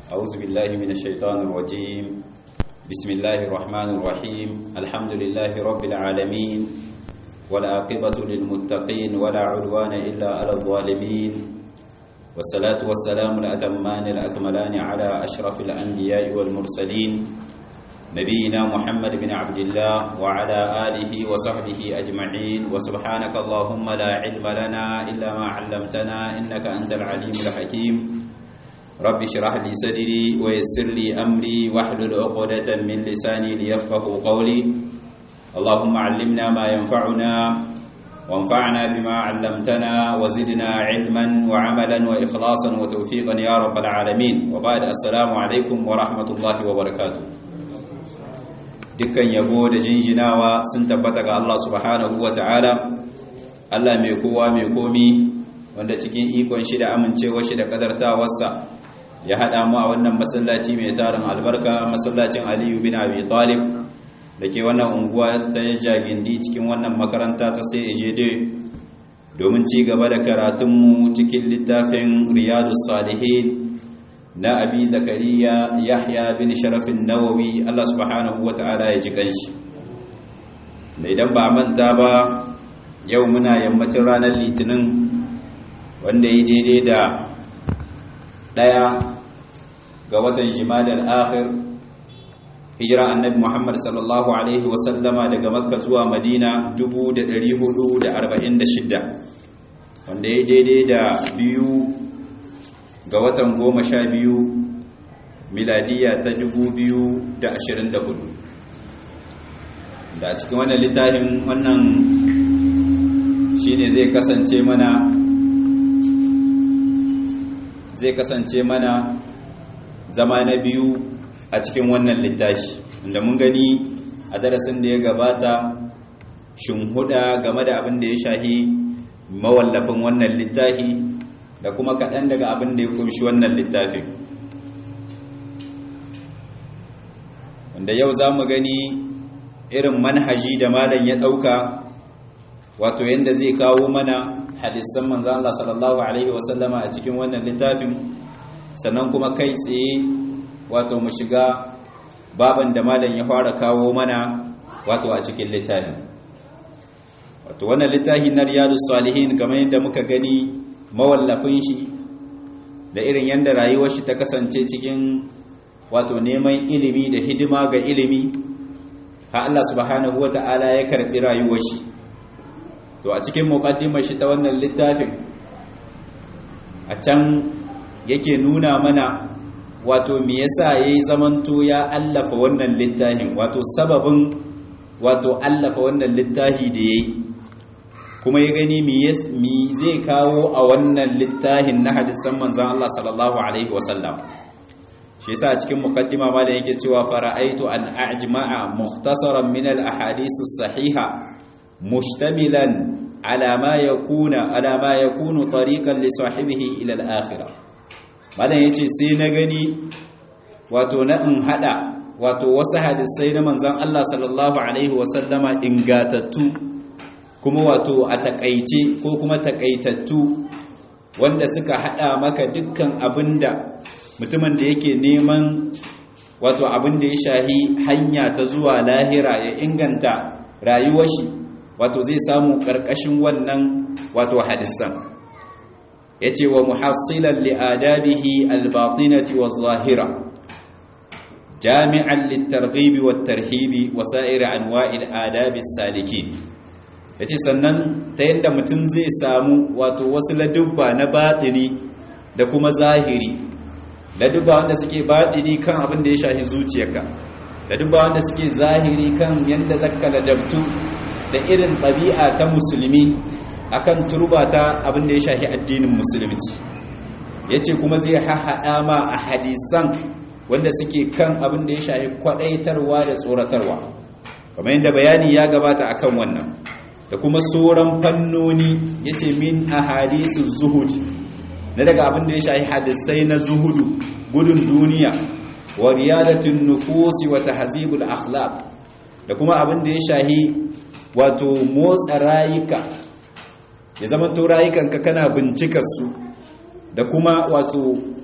أعوذ بالله من الشيطان الرجيم بسم الله الرحمن الرحيم الحمد لله رب العالمين والعاقبة للمتقين ولا عدوان إلا على الظالمين والصلاة والسلام الأتمان الأكملان على أشرف الأنبياء والمرسلين نبينا محمد بن عبد الله وعلى آله وصحبه أجمعين وسبحانك اللهم لا علم لنا إلا ما علمتنا إنك أنت العليم الحكيم رب اشرح لي صدري ويسر لي أمري واحلل عقدة من لساني ليفقه قولي اللهم علمنا ما ينفعنا وانفعنا بما علمتنا وزدنا علما وعملا وإخلاصا وتوفيقا يا رب العالمين وبعد السلام عليكم ورحمة الله وبركاته dukkan yabo da jinjinawa sun tabbata ga Allah subhanahu wa ta'ala Allah mai kowa mai komi wanda cikin ikon shi da amincewa shi da kadartawarsa ya haɗa mu a wannan masallaci mai tarin albarka masallacin aliyu bin abi talib da ke wannan unguwa ta jagindi cikin wannan makaranta ta sai ejede domin ci gaba da karatunmu cikin littafin riyadu salihin na abi zakariya yahya bin sharafin nawawi Allah subhanahu wa ta'ala ya ji kanshi da idan ba manta ba yau muna yammacin ranar litinin wanda ya daidai da ɗaya ga watan jimadar akhir hijira annabi muhammad sallallahu alaihi wasallama daga makka zuwa madina 446 wanda ya daidai da biyu ga watan goma sha biyu miladiya ta dubu biyu da ashirin da hudu da cikin wannan littafin wannan shine zai kasance mana zai kasance mana zama na biyu a cikin wannan littafi inda mun gani a darasin da ya gabata huda game da abin da ya shahi mawallafin wannan littafi da kuma kaɗan daga abin da ya kunshi wannan littafin wanda yau za mu gani irin manhaji da malam ya ɗauka wato yadda zai kawo mana hadisan manzan Allah sallallahu Alaihi wasallama a cikin wannan littafin sannan kuma kai tsaye wato mu shiga baban da malam ya fara kawo mana wato a cikin littafin wato wannan littafi na riyadu salihin kamar yadda muka gani mawallafin shi da irin yadda rayuwar shi ta kasance cikin wato neman ilimi da hidima ga ilimi ha Allah subhanahu wata'ala ya karbi rayuwar shi to a cikin muqaddimar shi ta wannan littafin a can yake nuna mana wato me yasa yayi zamanto ya allafa wannan littafin wato sababin wato allafa wannan littafi da yayi kuma ya gani mi zai kawo a wannan littafin na hadisan manzan Allah sallallahu alaihi wasallam shi yasa cikin muqaddima ma da yake cewa fara'aitu an a'jma'a mukhtasaran min al-ahadith as-sahiha mushtamilan ala ma yakuna ala ma yakunu tariqan li sahibihi ila al-akhirah malan yace sai na gani wato na in hada wato wasu hadisai na manzan Allah sallallahu alaihi wasallama ingatattu kuma wato a takaice ko kuma takaitattu wanda suka hada maka dukkan abinda mutumin da yake neman wato abinda ya shahi hanya ta zuwa lahira ya inganta rayuwar shi wato zai samu karkashin wannan wato hadisan yace wa muhassilan li adabihi albatinati waz-zahira jami'an lit-targhib wat-tarhib wa sa'ir anwa'il adabi salikin ya ce sannan ta yadda mutum zai samu wato wasu ladubba na baɗini da kuma zahiri ladubba wanda suke baɗini kan abin da ya shahi zuciyarka ladubba wanda suke zahiri kan yadda zaka ladabtu da irin ɗabi'a ta musulmi akan turba ta abin da ya shahi addinin musulunci ya ce kuma zai hahaɗa ma a hadisan wanda suke kan abin da ya shahi kwaɗaitarwa da tsoratarwa kamar yadda bayani ya gabata akan wannan da kuma sauran fannoni ya ce min a hadisun zuhud na daga abin da ya shahi hadisai na zuhudu gudun duniya wa riyadatun nufusi wa tahzibul akhlaq da kuma abin da ya shahi wato motsa rayuka ya zama to rayukanka kana bincikar su da kuma wato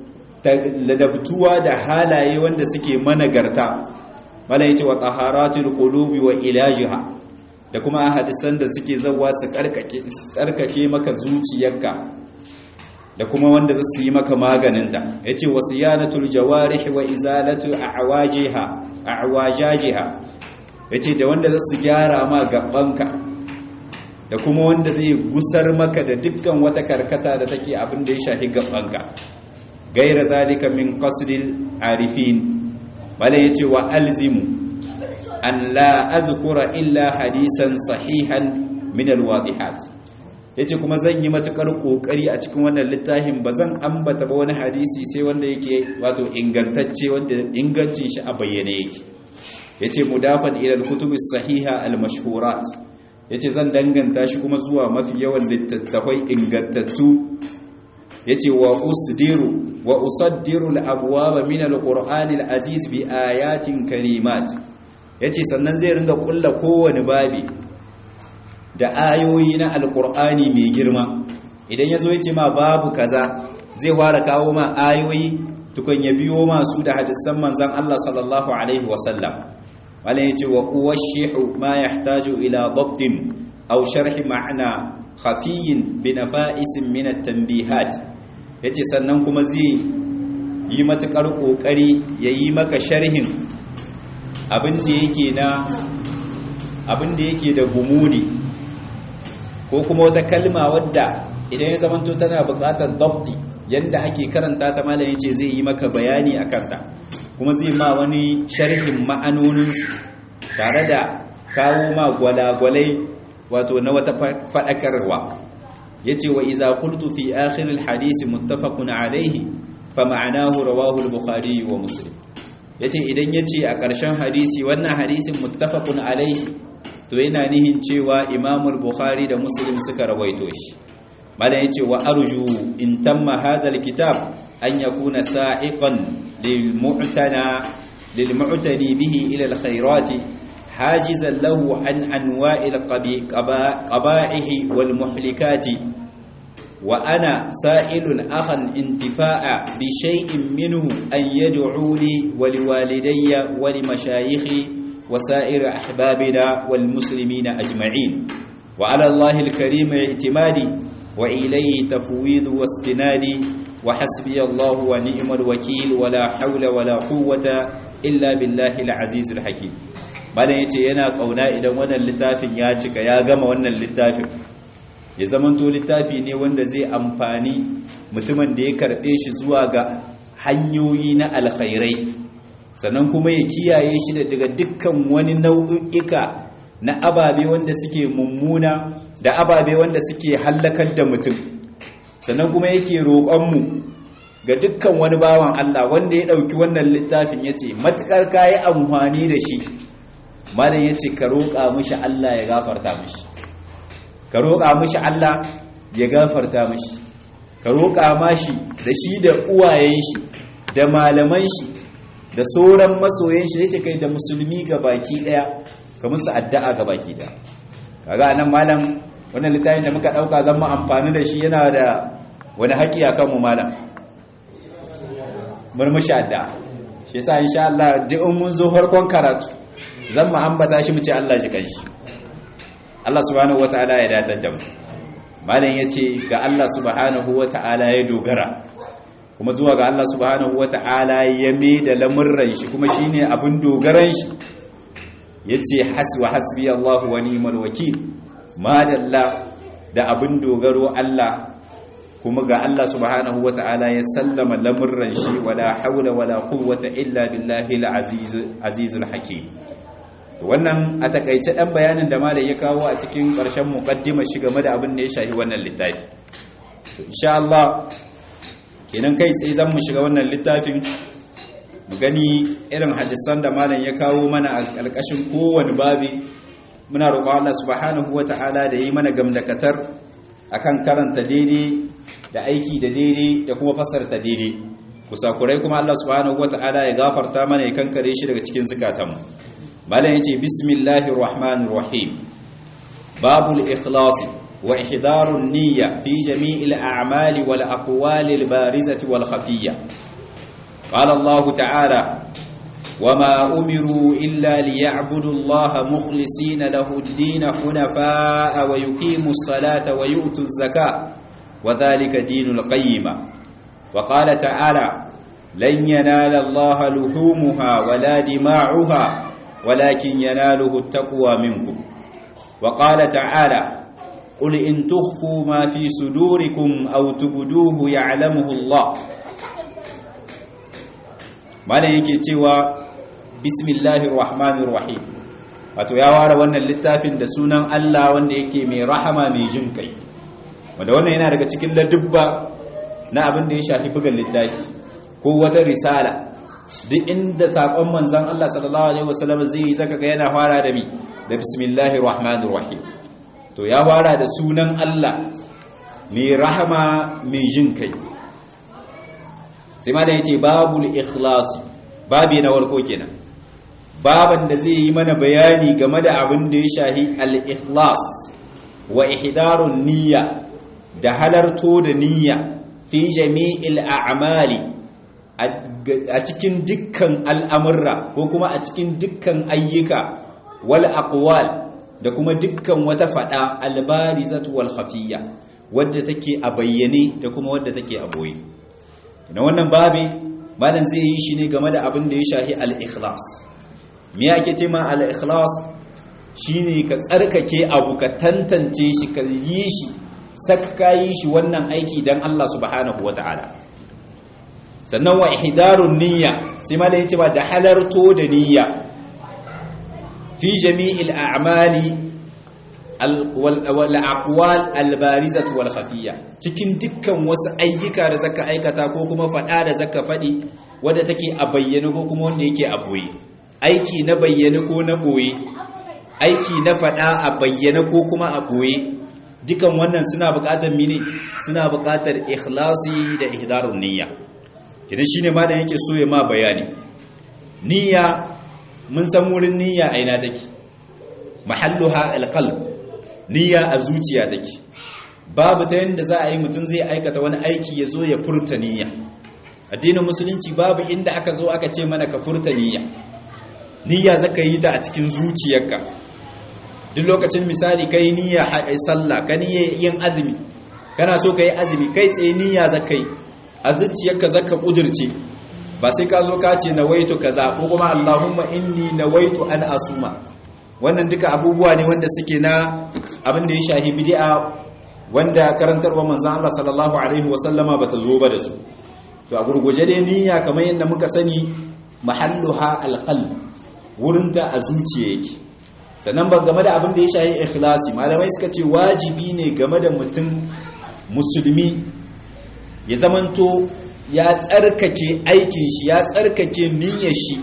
ladabtuwa da halaye wanda suke managarta mala yace wa taharatul qulubi wa ilajiha da kuma hadisan da suke zawa su karkake tsarkake maka zuciyarka da kuma wanda za su yi maka maganinta yace wasiyanatul jawarih wa izalatu a'wajiha a'wajajiha yace da wanda za su gyara ma gabanka da kuma wanda zai gusar maka da dukkan wata karkata da take abin da ya shafi gabanka gaira zalika min qasdil arifin bala yace wa alzimu an la azkura illa hadisan sahihan min alwadihat yace kuma zan yi matukar kokari a cikin wannan littafin bazan ambata ba wani hadisi sai wanda yake wato ingantacce wanda ingancin shi a bayyane yake yace mudafan ila alkutubi sahiha almashhurat yace zan danganta shi kuma zuwa mafi yawan littattafai ingantattu yace wa usdiru wa usaddiru al-abwaba min al-qur'ani al-aziz bi ayatin karimat yace sannan zai ringa kulla kowane babi da ayoyi na al-qur'ani mai girma idan yazo yace ma babu kaza zai fara kawo ma ayoyi tukun ya biyo masu da hadisan manzon Allah sallallahu alaihi wasallam wala yace wa uwashihu ma yahtaju ila dabtin aw sharh ma'na khafiyin bi nafa'isin min at-tanbihat yace sannan kuma zai yi matukar kokari yayi maka sharhin abin da yake na abin da yake da gumudi ko kuma wata kalma wadda idan ya zamanto tana buƙatar dabti yanda ake karanta ta malam yace zai yi maka bayani akan ta kuma zai ma wani sharhin ma'anoninsu tare da kawo ma gwalagwalai wato na wata faɗakarwa ya ce wa iza kultu fi akhiril hadisi muttafaqun alaihi fa ma'anahu rawahu al-bukhari wa muslim yace idan yace a ƙarshen hadisi wannan hadisin muttafaqun alaihi to yana nihin cewa imam al-bukhari da muslim suka rawaito shi malam yace wa arju in tamma hadha al-kitab an yakuna sa'iqan lil-mu'tana lil-mu'tani bihi ila al-khairati حاجزا له عن أنواع القبائح والمحلكات وأنا سائل أخا انتفاع بشيء منه أن يدعو لي ولوالدي ولمشايخي وسائر أحبابنا والمسلمين أجمعين وعلى الله الكريم اعتمادي وإليه تفويض واستنادي وحسبي الله ونعم الوكيل ولا حول ولا قوة إلا بالله العزيز الحكيم malam yace yana kauna idan wannan littafin ya cika ya gama wannan littafin ya zamanto littafi ne wanda zai amfani mutumin da ya karbe shi zuwa ga hanyoyi na alkhairai sannan kuma ya kiyaye shi da daga dukkan wani nau'ika na ababe wanda suke mummuna da ababe wanda suke hallakar da mutum sannan kuma yake roƙonmu ga dukkan wani bawan Allah wanda ya ɗauki wannan littafin ya ce matuƙar kayi amfani da shi malam ya ce ka roƙa mishi Allah ya gafarta mishi ka roƙa mishi Allah ya gafarta mishi ka roƙa mashi da shi da uwayen shi da malaman shi da sauran masoyan shi yace kai da musulmi ga baki daya ka musu addu'a ga baki daya kaga nan malam wannan littafin da muka dauka zan mu amfani da shi yana da wani haƙi akan mu malam murmushi addu'a shi yasa insha Allah duk mun zo farkon karatu zan mu ambata shi mu ce Allah shi kanshi Allah subhanahu wataala ya datar da mu malam yace ga Allah subhanahu wataala ya dogara kuma zuwa ga Allah subhanahu wataala ya mai da lamurran shi kuma shine abin dogaran shi yace haswa hasbi Allah wa ni'mal wakil madalla da abin dogaro Allah kuma ga Allah subhanahu wataala ya sallama lamurran shi wala haula wala quwwata illa billahi al-azizul hakim wannan a takaice dan bayanin da malai ya kawo a cikin ƙarshen muqaddimar shi game da abin da ya shafi wannan littafi to insha Allah kenan kai tsaye zan mu shiga wannan littafin mu gani irin hadisan da malam ya kawo mana a ƙarƙashin kowane babi muna roƙon Allah subhanahu wata'ala da yi mana gamdakatar akan karanta daidai da aiki da daidai da kuma fasarta daidai kusakurai kuma Allah subhanahu wata'ala ya gafarta mana ya kankare shi daga cikin zukatanmu malam yace bismillahir rahmanir rahim babul ikhlas wa ihdarun niyya fi jami'il a'mali wal aqwali al barizati wal khafiyya qala Allah ta'ala وما أمروا إلا ليعبدوا الله مخلصين له الدين حنفاء ويقيموا الصلاة ويؤتوا الزكاة وذلك دين القيمة وقال تعالى لن ينال الله لحومها ولا دماعها ولكن يناله التقوى منكم وقال تعالى قل إن تخفوا ما في صدوركم أو تبدوه يعلمه الله ما yake cewa bismillahir rahmanir rahim wato ya ware wannan littafin da sunan Allah wanda yake mai rahama mai jin kai wanda wannan yana daga cikin ladubba na abin da ya shafi bugan littafi ko wata risala duk inda sakon manzon Allah sallallahu alaihi wasallam zai yi zaka ga yana fara da mi da bismillahir rahmanir rahim to ya fara da sunan Allah mai rahama mai jin kai sai ma da yace babul ikhlas babi na warko kenan baban da zai yi mana bayani game da abin da ya shahi al-ikhlas wa ihdarun niyya da halarto da niyya fi jami'il a'mali a cikin dukkan al'amurra ko kuma a cikin dukkan ayyuka wal aqwal da kuma dukkan wata fada albarizatu wal khafiyya wadda take a bayyane da kuma wadda take a boye na wannan babi malam zai yi shi ne game da abin da ya shahi al-ikhlas me yake ce ma al-ikhlas shine ka tsarkake abu ka tantance shi ka yi shi sakka yi shi wannan aiki dan Allah subhanahu wata'ala sannan wa ihdarun niyya sai malam yace ba da halarto da niyya fi jami'il a'mali wal aqwal al barizah wal khafiyya cikin dukkan wasu ayyuka da zaka aikata ko kuma fada da zaka fadi wanda take a bayyane ko kuma wanda yake a boye aiki na bayyane ko na boye aiki na fada a bayyane ko kuma a boye dukan wannan suna buƙatar mini suna buƙatar ikhlasi da ihdarun niyya kidan shine malam yake so ya ma bayani niyya mun san wurin niyya a ina take mahalluha alqalb niyya a zuciya take babu ta yanda za a yi mutum zai aikata wani aiki ya zo ya furta niyya addinin musulunci babu inda aka zo aka ce mana ka furta niyya niyya zaka yi ta a cikin zuciyarka duk lokacin misali kai niyya sallah ka niyya yin azumi kana so ka yi azumi kai tsaye niyya zaka yi a zuciyarka zaka kudirce ba sai ka zo ka ce nawaitu kaza ko kuma Allahumma inni nawaitu an asuma wannan duka abubuwa ne wanda suke na abin da ya shahi bid'a wanda karantarwa manzon Allah sallallahu alaihi wasallama bata zo ba da su to a gurguje dai niyya kamar yadda muka sani mahalluha alqalb wurin ta a zuciya yake sannan ba game da abin da ya shahi ikhlasi malamai suka ce wajibi ne game da mutum musulmi ya zamanto ya tsarkake aikin shi ya tsarkake niyyar shi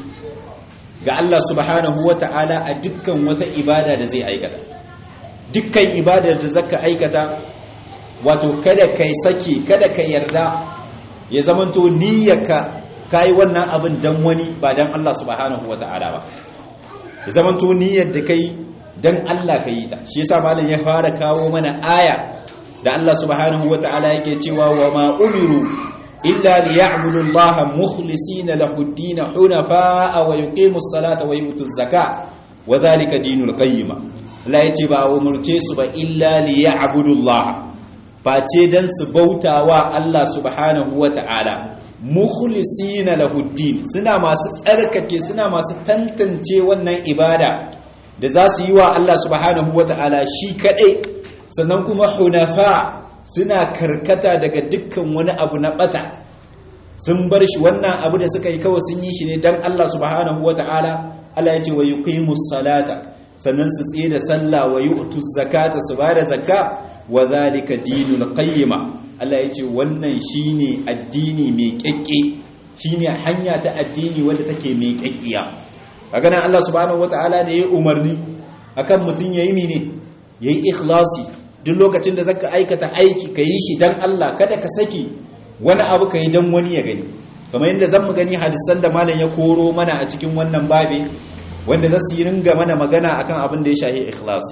ga Allah subhanahu wata'ala a dukkan wata ibada da zai aikata dukkan ibadar da zaka aikata wato kada kai saki kada ka yarda ya zamanto niyyarka kai wannan abin dan wani ba dan Allah subhanahu wata'ala ba ya zamanto niyyar da kai dan Allah ka yi ta shi yasa malam ya fara kawo mana aya da Allah subhanahu wata'ala yake cewa wa ma umiru illa liya'budu Allah mukhlisina lahu ad-din hunafa wa yuqimu as-salata wa yu'tu az-zakata wa dhalika dinul qayyim Allah yace ba umurce su ba illa liya'budu Allah face dan su bautawa Allah subhanahu wata'ala mukhlisina lahu ad-din suna masu tsarkake suna masu tantance wannan ibada da za su yi wa Allah subhanahu wata'ala shi kadai sannan kuma hunafa suna karkata daga dukkan wani abu na bata sun bar shi wannan abu da suka yi kawai sun yi shi ne don Allah subhanahu wa ta'ala Allah ya ce wa yuqimus salata sannan su tsaye da sallah wa yu'tuz zakata su bada zakka wa zalika dinul qayyima Allah ya ce wannan shine addini mai kekke shine hanya ta addini wanda take mai kekkiya kaga nan Allah subhanahu wa ta'ala da yayi umarni akan mutun yayi mene yayi ikhlasi duk lokacin da zaka aikata aiki ka yi shi dan Allah kada ka saki wani abu ka yi dan wani ya gani kamar yadda zan mu gani hadisan da malam ya koro mana a cikin wannan babe wanda za su yi ringa mana magana akan abin da ya shahi ikhlasi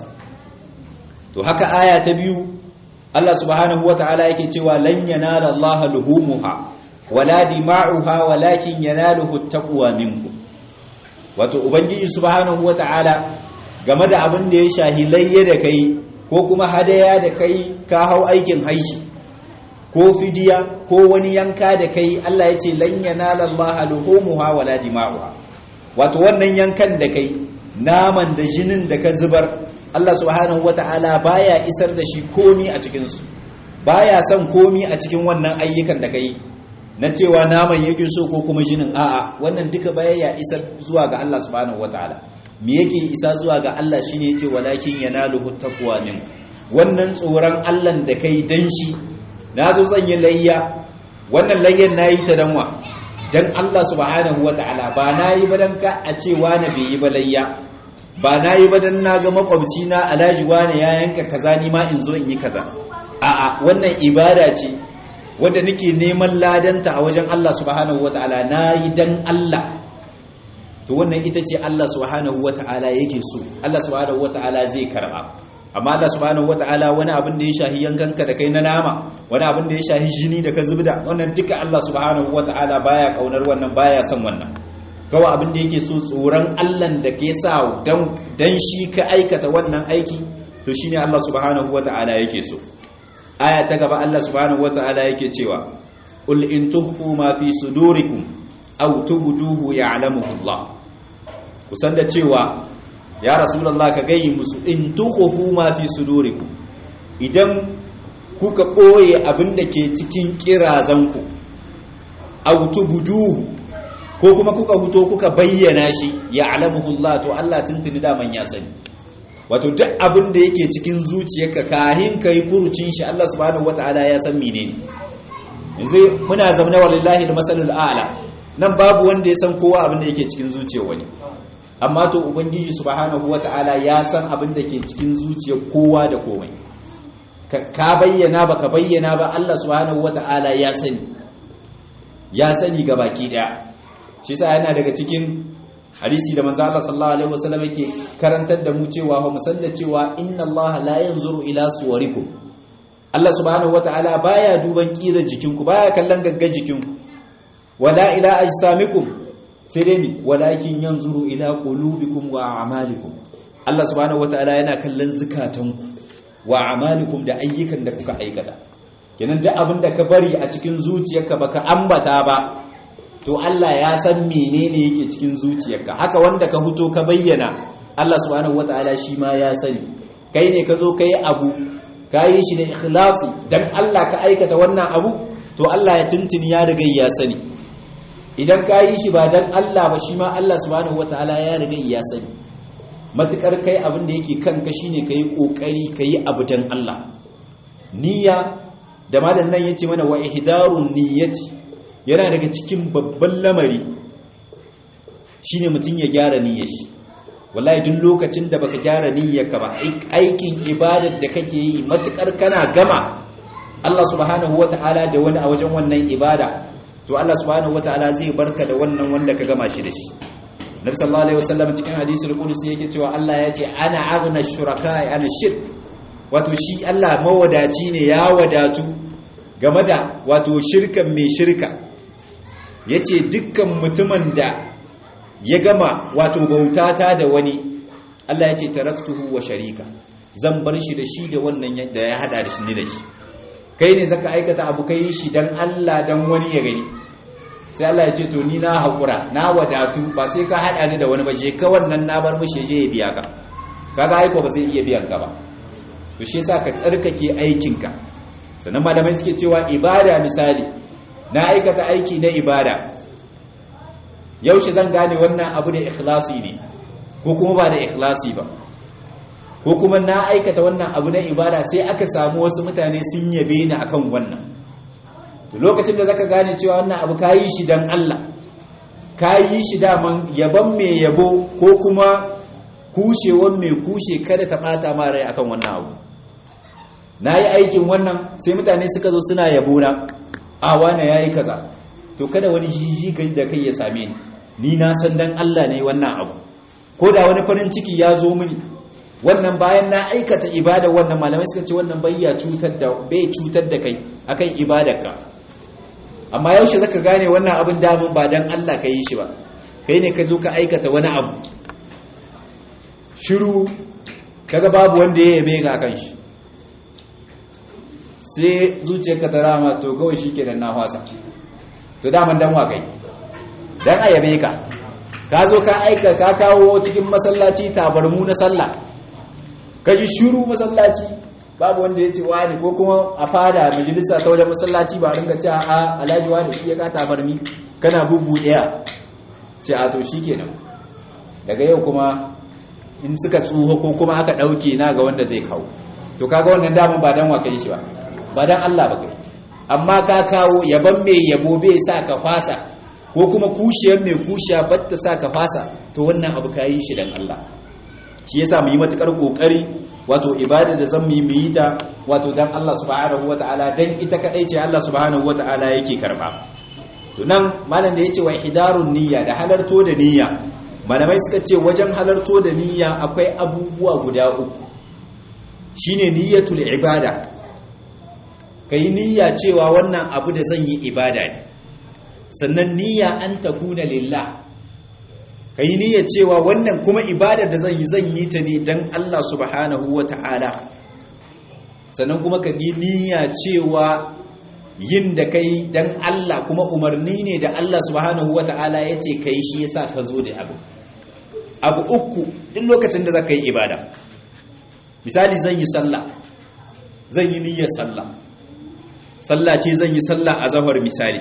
to haka aya ta biyu Allah subhanahu wataala yake cewa lan yanala Allah luhumuha wala dima'uha walakin yanaluhu taqwa minkum wato ubangiji subhanahu wata'ala game da abin da ya shahi layya da kai ko kuma hadaya da kai ka hau aikin haishi ko fidiya ko wani yanka da kai Allah ya ce lan yanala Allah luhumuha wala dima'uha wato wannan yankan da kai naman da jinin da ka zubar Allah subhanahu wata'ala baya isar da shi komi a cikin su baya son komi a cikin wannan ayyukan da kai na cewa naman yake so ko kuma jinin a'a wannan duka baya ya isar zuwa ga Allah subhanahu wataala me yake isa zuwa ga Allah shine yace walakin yanaluhu taqwa min wannan tsoron Allah da kai dan shi nazo zan yi layya wannan layyan nayi ta danwa dan Allah subhanahu wataala ba nayi ba dan ka a ce wani bai yi ba layya ba nayi ba dan naga makwabci na alhaji wani ya yanka kaza ni ma in zo in yi kaza a'a wannan ibada ce wanda nake neman ladanta a wajen Allah subhanahu wata'ala nayi dan Allah to wannan ita ce Allah subhanahu wata'ala yake so Allah subhanahu wata'ala zai karba amma Allah subhanahu wata'ala wani abin da ya shahi yankanka da kai na nama wani abin da ya shahi jini da ka zubda wannan duka Allah subhanahu wata'ala baya kaunar wannan baya son wannan kawai abin da yake so tsoron Allah da ke sa dan dan shi ka aikata wannan aiki to shine Allah subhanahu wata'ala yake so aya ta gaba Allah subhanahu wata'ala yake cewa qul in tukhfu ma fi sudurikum aw tubduhu ya'lamuhu Allah kusan da cewa ya rasulullah ka gayi musu in tukhfu ma fi sudurikum idan kuka boye abinda ke cikin kirazanku aw tubduhu ko kuma kuka huto kuka bayyana shi ya'lamuhu Allah to Allah tuntuni da man ya sani wato duk abin da yake cikin zuciyarka kahin ka yi furucin shi Allah subhanahu wata'ala ya san menene yanzu muna zamana wallahi da masalul a'la nan babu wanda ya san kowa abin da yake cikin zuciyar wani amma to ubangiji subhanahu wata'ala ya san abin da ke cikin zuciyar kowa da komai ka bayyana ba ka bayyana ba Allah subhanahu wata'ala ya sani ya sani ga baki daya shi yasa yana daga cikin hadisi da manzo Allah sallallahu alaihi wasallam yake karantar da mu cewa ho musalla cewa inna Allah la yanzuru ila suwarikum Allah subhanahu wataala baya duban kira jikinku baya kallon gaggar jikinku wala ila ajsamikum sai dai ni walakin yanzuru ila qulubikum wa a'malikum Allah subhanahu wataala yana kallon zukatanku wa a'malikum da ayyukan da kuka aikata kenan duk abin da ka bari a cikin zuciyarka baka ambata ba to Allah ya san menene yake cikin zuciyarka haka wanda ka fito ka bayyana Allah subhanahu wataala shi ma ya sani kai ne ka zo kai abu ka yi shi da ikhlasi dan Allah ka aikata wannan abu to Allah ya tuntuni ya riga ya sani idan ka yi shi ba dan Allah ba shi ma Allah subhanahu wataala ya riga ya sani matukar kai abin da yake kanka shine kai kokari kai abu dan Allah niyya da malam nan yace mana wa ihdarun niyyati yana daga cikin babban lamari shine mutum ya gyara niyyar shi wallahi duk lokacin da baka gyara niyyarka ba aikin ibadar da kake yi matukar kana gama Allah subhanahu wataala da wani a wajen wannan ibada to Allah subhanahu wataala zai barka da wannan wanda ka gama shi da shi Nabi sallallahu alaihi wasallam cikin hadisul qudsi yake cewa Allah ya ce ana aghna shuraka ana shirk wato shi Allah mawadaci ne ya wadatu game da wato shirkan mai shirka ya ce dukkan mutumin da ya gama wato bautata da wani Allah ya ce taraktuhu wa sharika zan bar shi da shi da wannan da ya hada da shi ne da shi kai ne zaka aikata abu kai shi dan Allah dan wani ya gani sai Allah ya ce to ni na haƙura na wadatu ba sai ka hada ni da wani ba je ka wannan na bar mishi je ya biya ka kaga aiko ba zai iya biyan ka ba to shi yasa ka tsarkake aikinka sannan malamai suke cewa ibada misali na aikata aiki na ibada yaushe zan gane wannan abu da ikhlasi ne ko kuma ba da ikhlasi ba ko kuma na aikata wannan abu na ibada sai aka samu wasu mutane sun yabe ni akan wannan to lokacin da zaka gane cewa wannan abu kayi shi dan Allah kayi shi daman yaban mai yabo ko kuma kushewan mai kushe kada ta bata ma rai akan wannan abu nayi aikin wannan sai mutane suka zo suna yabo na a wane yayi kaza to kada wani jiji kai da kai ya same ni ni na san dan Allah ne wannan abu ko da wani farin ciki ya zo mini wannan bayan na aikata ibada wannan malamai suka ce wannan bayya cutar da bai cutar da kai akan ibadarka amma yaushe zaka gane wannan abin damun ba dan Allah ka yi shi ba kai ne ka zo ka aikata wani abu shiru kaga babu wanda ya yabe ka kan shi sai zuciyarka ta rama to kawai shikenan na fasa to daman dan wa kai dan a yabe ka ka zo ka aika ka kawo cikin masallaci tabarmu na sallah ka ji shiru masallaci babu wanda ya ce wani ko kuma a fada majalisa ta wajen masallaci ba ringa ce a alhaji wani shi ya ka tabarmi kana bugu daya ce a to shi kenan daga yau kuma in suka tsuho ko kuma aka dauke na ga wanda zai kawo to kaga wannan damun ba dan wa kai shi ba ba dan Allah ba kai amma ka kawo yaban mai yabo bai sa ka fasa ko kuma kushiyar mai kushiya batta sa ka fasa to wannan abu ka yi shi dan Allah shi yasa mu yi matukar kokari wato ibada da zan mu yi ta wato dan Allah subhanahu wataala dan ita kadai ce Allah subhanahu wataala yake karba to nan malam da yace wa ihdarun niyya da halarto da niyya malamai suka ce wajen halarto da niyya akwai abubuwa guda uku shine niyyatul ibada kai niyya cewa wannan abu da zan yi ibada ne sannan niyya an takuna lillah ka yi niyyar cewa wannan kuma ibadar da zan yi zan yi ta ne don Allah subhanahu wa ta'ala sannan kuma ka yi niyya cewa yin da kai don Allah kuma umarni ne da Allah subhanahu wa ta'ala ya ce ka yi shi yasa ka zo da abu abu uku duk lokacin da za ka yi ibada misali zan yi sallah zan yi niyyar sallah sallah ce zan yi sallah a zahar misali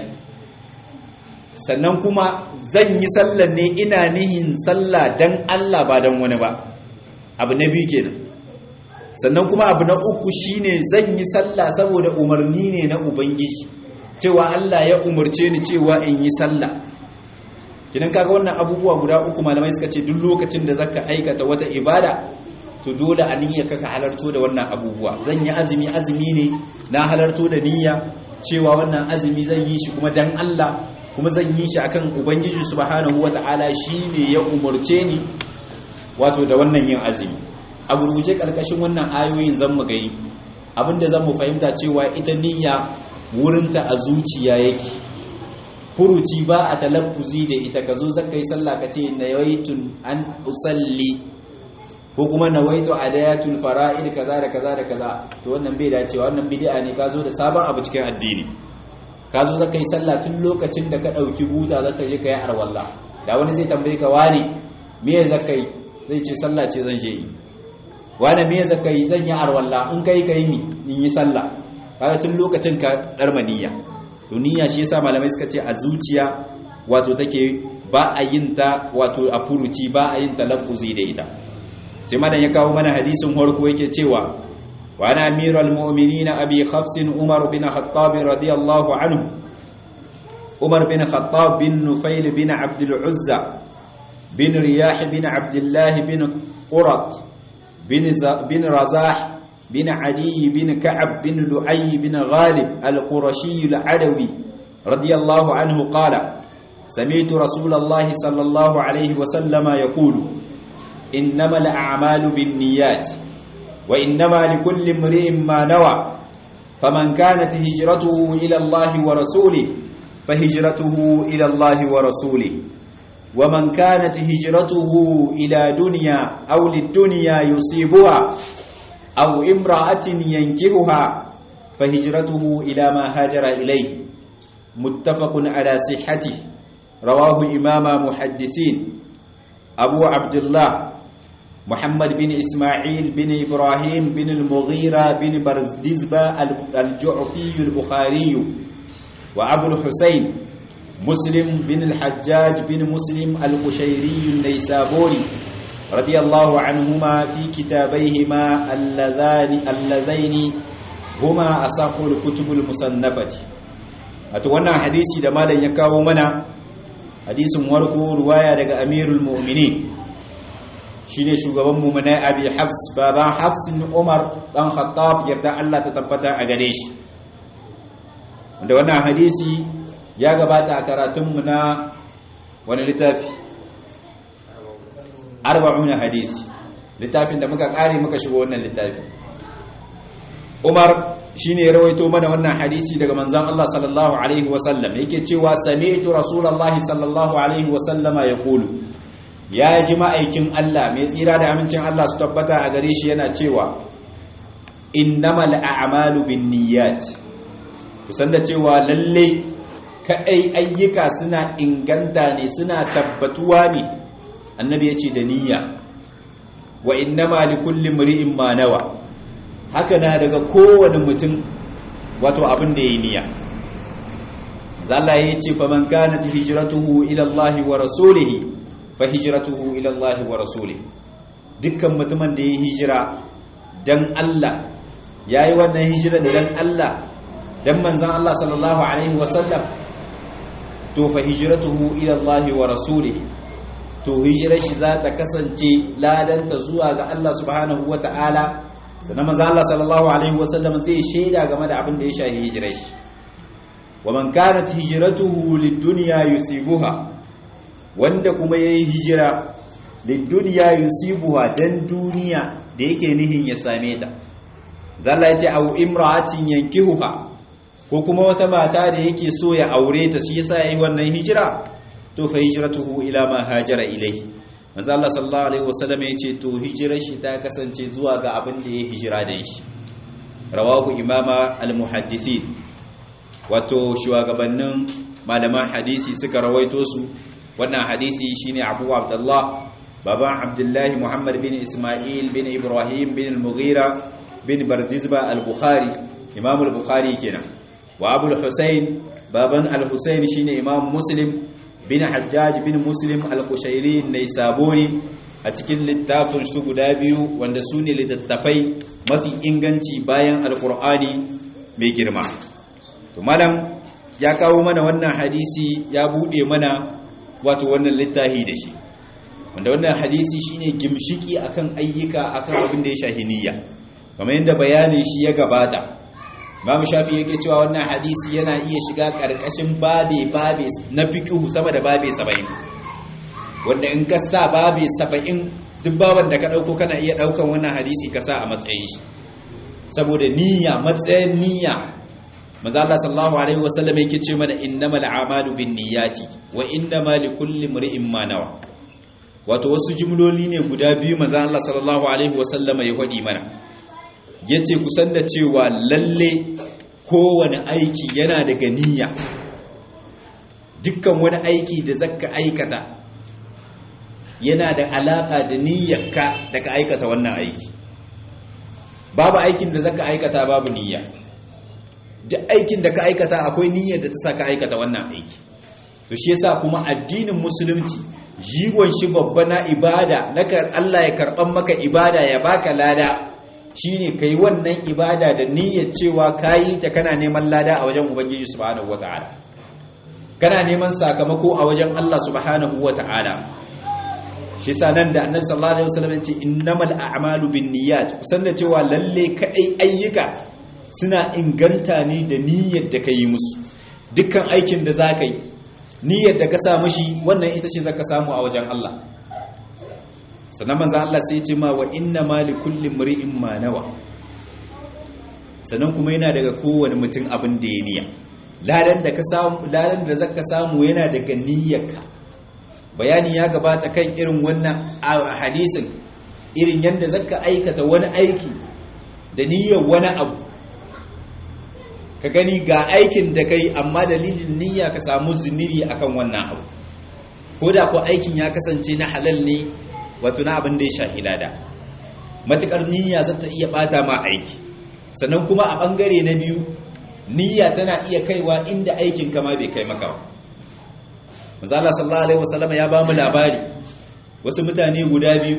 sannan kuma zan yi sallar ne ina nihin sallah dan Allah ba dan wani ba abu na biyu kenan sannan kuma abu na uku shine zan yi sallah saboda umarni ne na ubangiji cewa Allah ya umarce ni cewa in yi sallah kidan kaga wannan abubuwa guda uku malamai suka ce duk lokacin da zaka aikata wata ibada to dole a niyyarka ka halarto da wannan abubuwa zan yi azumi azumi ne na halarto da niyya cewa wannan azumi zan yi shi kuma dan Allah kuma zan yi shi akan ubangiji subhanahu wata'ala shine ya umurce ni wato da wannan yin azumi a gurguje kalkashin wannan ayoyin zan mu gani abinda zan mu fahimta cewa ita niyya wurinta a zuciya yake furuci ba a talaffuzi da ita ka zo zaka yi sallah ka ce nawaitun an usalli ko kuma nawaitu adayatul fara'id kaza da kaza da kaza to wannan bai dacewa wannan bid'a ne ka zo da sabon abu cikin addini ka zo zaka yi sallah tun lokacin da ka ɗauki buta zaka je ka yi arwalla da wani zai tambaye ka wani me zaka yi zai ce sallah ce zan je yi wani me zaka yi zan yi arwalla in kai kai ni in yi sallah kaga tun lokacin ka darma niyya to niyya shi yasa malamai suka ce a zuciya wato take ba a yin ta wato a furuci ba a yin talaffuzi da ita sai madan ya kawo mana hadisin farko yake cewa وعن أمير المؤمنين أبي حفص عمر بن خطاب رضي الله عنه عمر بن خطاب بن نفيل بن عبد العزة بن رياح بن عبد الله بن قرط بن, بن رزاح بن عدي بن كعب بن لؤي بن غالب القرشي العدوي رضي الله عنه قال سمعت رسول الله صلى الله عليه وسلم يقول إنما الأعمال بالنيات وإنما لكل امرئ ما نوى فمن كانت هجرته إلى الله ورسوله فهجرته إلى الله ورسوله ومن كانت هجرته إلى دنيا أو للدنيا يصيبها أو امرأة ينكرها فهجرته إلى ما هاجر إليه متفق على صحته رواه إمام محدثين أبو عبد الله محمد بن إسماعيل بن إبراهيم بن المغيرة بن برزدزبة الجعفي البخاري وأبو الحسين مسلم بن الحجاج بن مسلم القشيري النيسابوري رضي الله عنهما في كتابيهما اللذان اللذين هما أصح الكتب المصنفة أتوانا حديثي دمالا يكاو منا حديث ورقو رواية لك أمير المؤمنين shine shugaban mu na Abi Hafs baban Hafs bin Umar dan Khattab yarda Allah ta tabbata a gare shi wanda wannan hadisi ya gabata a karatun mu na wani littafi arba'una hadisi littafin da muka kare muka shigo wannan littafi Umar shine ya rawaito mana wannan hadisi daga manzon Allah sallallahu alaihi wasallam yake cewa sami'tu rasulullahi sallallahu alaihi wasallama yaqulu ya ji ma'aikin Allah mai tsira da amincin Allah su tabbata a gare shi yana cewa innamal a'malu binniyat kusan da cewa lalle kadai ayyuka suna inganta ne suna tabbatuwa ne annabi yace da niyya wa innama likulli imri'in ma nawa haka na daga kowane mutum wato abin da yayi niyya zalla yace faman kanat hijratuhu ila Allah wa rasulihi fa hijratuhu ila Allah wa rasulihi dukkan mutumin da yayi hijira dan Allah yayi wannan hijira dan Allah dan manzon Allah sallallahu alaihi wasallam to fa hijratuhu ila Allah wa rasulihi to hijirar shi za ta kasance ladanta zuwa ga Allah subhanahu wa ta'ala sannan manzon Allah sallallahu alaihi wasallam zai shaida game da abin da ya shafi hijirar shi wa man kanat hijratuhu lid-dunya yusibuha wanda kuma yayi hijira lid-dunya yusibuha dan duniya da yake nihin ya same ta zalla yace au imra'atin yankihuha ko kuma wata mata da yake so ya aure ta shi yasa yayi wannan hijira to fa hijratuhu ila ma hajara ilayhi manzo Allah sallallahu alaihi wasallam yace to hijirar shi ta kasance zuwa ga abin da ya hijira da shi rawahu imama al-muhaddithin wato shugabannin malaman hadisi suka rawaito su wannan hadisi shine Abu Abdullah baban Abdullah Muhammad bin Ismail bin Ibrahim bin al-Mughira bin Bardizba al-Bukhari Imam al-Bukhari kenan wa Abu al-Husayn baban al-Husayn shine Imam Muslim bin Hajjaj bin Muslim al-Qushairi Naisaburi a cikin littafin su guda biyu wanda su ne littattafai mafi inganci bayan alkur'ani mai girma to malam ya kawo mana wannan hadisi ya bude mana wato wannan littafi da shi wanda wannan hadisi shine gimshiki akan ayyuka akan abin da ya shahi niyya kamar yadda bayanin shi ya gabata Imam Shafi yake cewa wannan hadisi yana iya shiga karkashin babe babe na fiqh sama da babe 70 wanda in ka sa babe 70 duk baban da ka dauko kana iya daukan wannan hadisi ka sa a matsayin shi saboda niyya matsayin niyya manzo Allah sallallahu alaihi wasallam yake ce mana innamal a'malu binniyati wa innamal likulli imrin ma nawa wato wasu jumloli ne guda biyu manzo Allah sallallahu alaihi wasallam ya faɗi mana yace kusan da cewa lalle kowane aiki yana daga niyya dukkan wani aiki da zaka aikata yana da alaka da niyyarka da ka aikata wannan aiki babu aikin da zaka aikata babu niyya duk aikin da ka aikata akwai niyyar da ta sa ka aikata wannan aiki to shi yasa kuma addinin musulunci jigon shi babba na ibada na Allah ya karban maka ibada ya baka lada shine kai wannan ibada da niyyar cewa kayi ta kana neman lada a wajen ubangiji subhanahu wataala kana neman sakamako a wajen Allah subhanahu wataala shi yasa nan da annabi sallallahu alaihi wasallam ya ce innamal a'malu binniyat kusan da cewa lalle kadai ayyuka suna inganta ne da niyyar da ka yi musu dukkan aikin da za ka yi niyyar da ka samu shi wannan ita ce za ka samu a wajen Allah sannan manzan Allah sai ce ma wa inna ma li kulli mri'in ma nawa sannan kuma yana daga kowane mutum abin da ya niyya ladan da ka samu ladan da zaka samu yana daga niyyarka bayani ya gabata kan irin wannan hadisin irin yanda zaka aikata wani aiki da niyyar wani abu ka gani ga aikin da kai amma dalilin niyya ka samu zunubi akan wannan abu ko da ko aikin ya kasance na halal ne wato na abin da ya shahi lada matukar niyya za ta iya bata ma aiki sannan kuma a bangare na biyu niyya tana iya kaiwa inda aikin kama bai kai maka ba manzala sallallahu alaihi wasallam ya ba mu labari wasu mutane guda biyu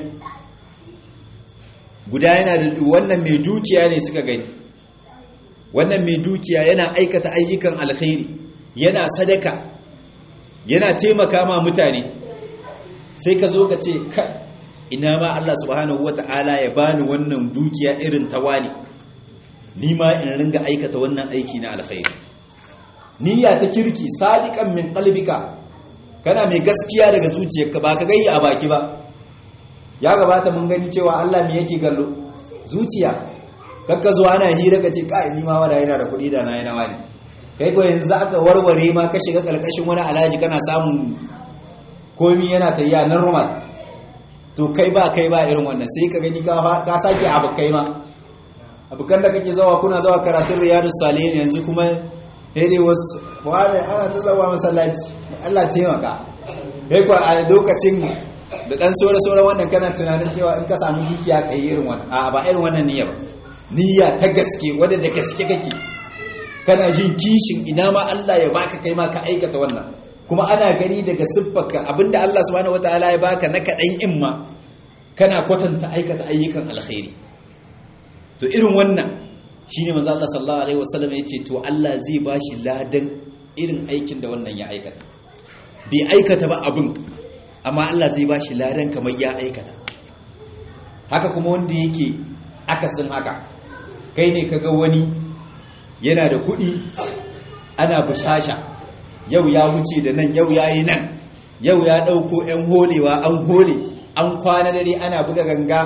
guda yana da wannan mai dukiya ne suka gani wannan mai dukiya yana aikata ayyukan alkhairi yana sadaka yana taimaka ma mutane sai ka zo ka ce kai ina ma Allah subhanahu wata'ala ya bani wannan dukiya irin tawani ni ma in ringa aikata wannan aiki na alkhairi niyya ta kirki sadiqan min qalbika kana mai gaskiya daga zuciyarka ba ka gayya a baki ba ya gabata mun gani cewa Allah me yake gallo zuciya kakka zuwa ana hira ka ce kai ni ma wada yana da kuɗi da na yana wani kai ko yanzu aka warware ma ka shiga kalkashin wani alhaji kana samun komi yana tayya normal to kai ba kai ba irin wannan sai ka gani ka sake abu kai ma abokan da kake zawa kuna zawa karatun riyadus salihin yanzu kuma dai wasu wani ana ta zawa masallaci Allah taimaka kai ko a lokacin da dan sore sore wannan kana tunanin cewa in ka samu dukiya kai irin wannan a ba irin wannan niyya ba niyya ta gaske wadda da gaske kake kana jin kishin ina ma Allah ya baka kai ma ka aikata wannan kuma ana gani daga siffarka abinda Allah subhanahu wataala ya baka na kaɗan in ma kana kwatanta aikata ayyukan alkhairi to irin wannan shine manzo Allah sallallahu alaihi wasallam yace to Allah zai bashi ladan irin aikin da wannan ya aikata bai aikata ba abin amma Allah zai bashi ladan kamar ya aikata haka kuma wanda yake akasin haka kai ne kaga wani yana da kuɗi ana bushasha yau ya wuce da nan yau ya yi nan yau ya ɗauko 'yan holewa an hole an kwana dare ana buga ganga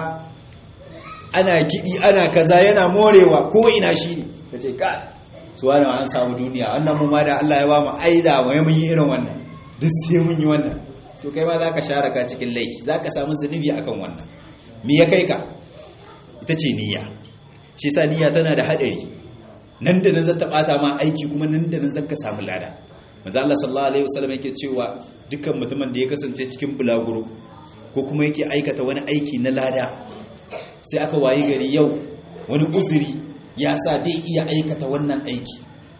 ana kiɗi ana kaza yana morewa ko ina shi ne ka ce ka su wani an samu duniya wannan mu ma da Allah ya ba mu aida mu mun yi irin wannan duk sai mun yi wannan to kai ma za ka share ka cikin laifi za ka samu zunubi akan wannan me ya kai ka ita ce niyya shi sa niyya tana da haɗari nan da nan zata bata ma aiki kuma nan da nan zaka samu lada manzo Allah sallallahu alaihi wasallam yake cewa dukkan mutumin da ya kasance cikin bulaguro ko kuma yake aikata wani aiki na lada sai aka wayi gari yau wani uzuri ya sa bai iya aikata wannan aiki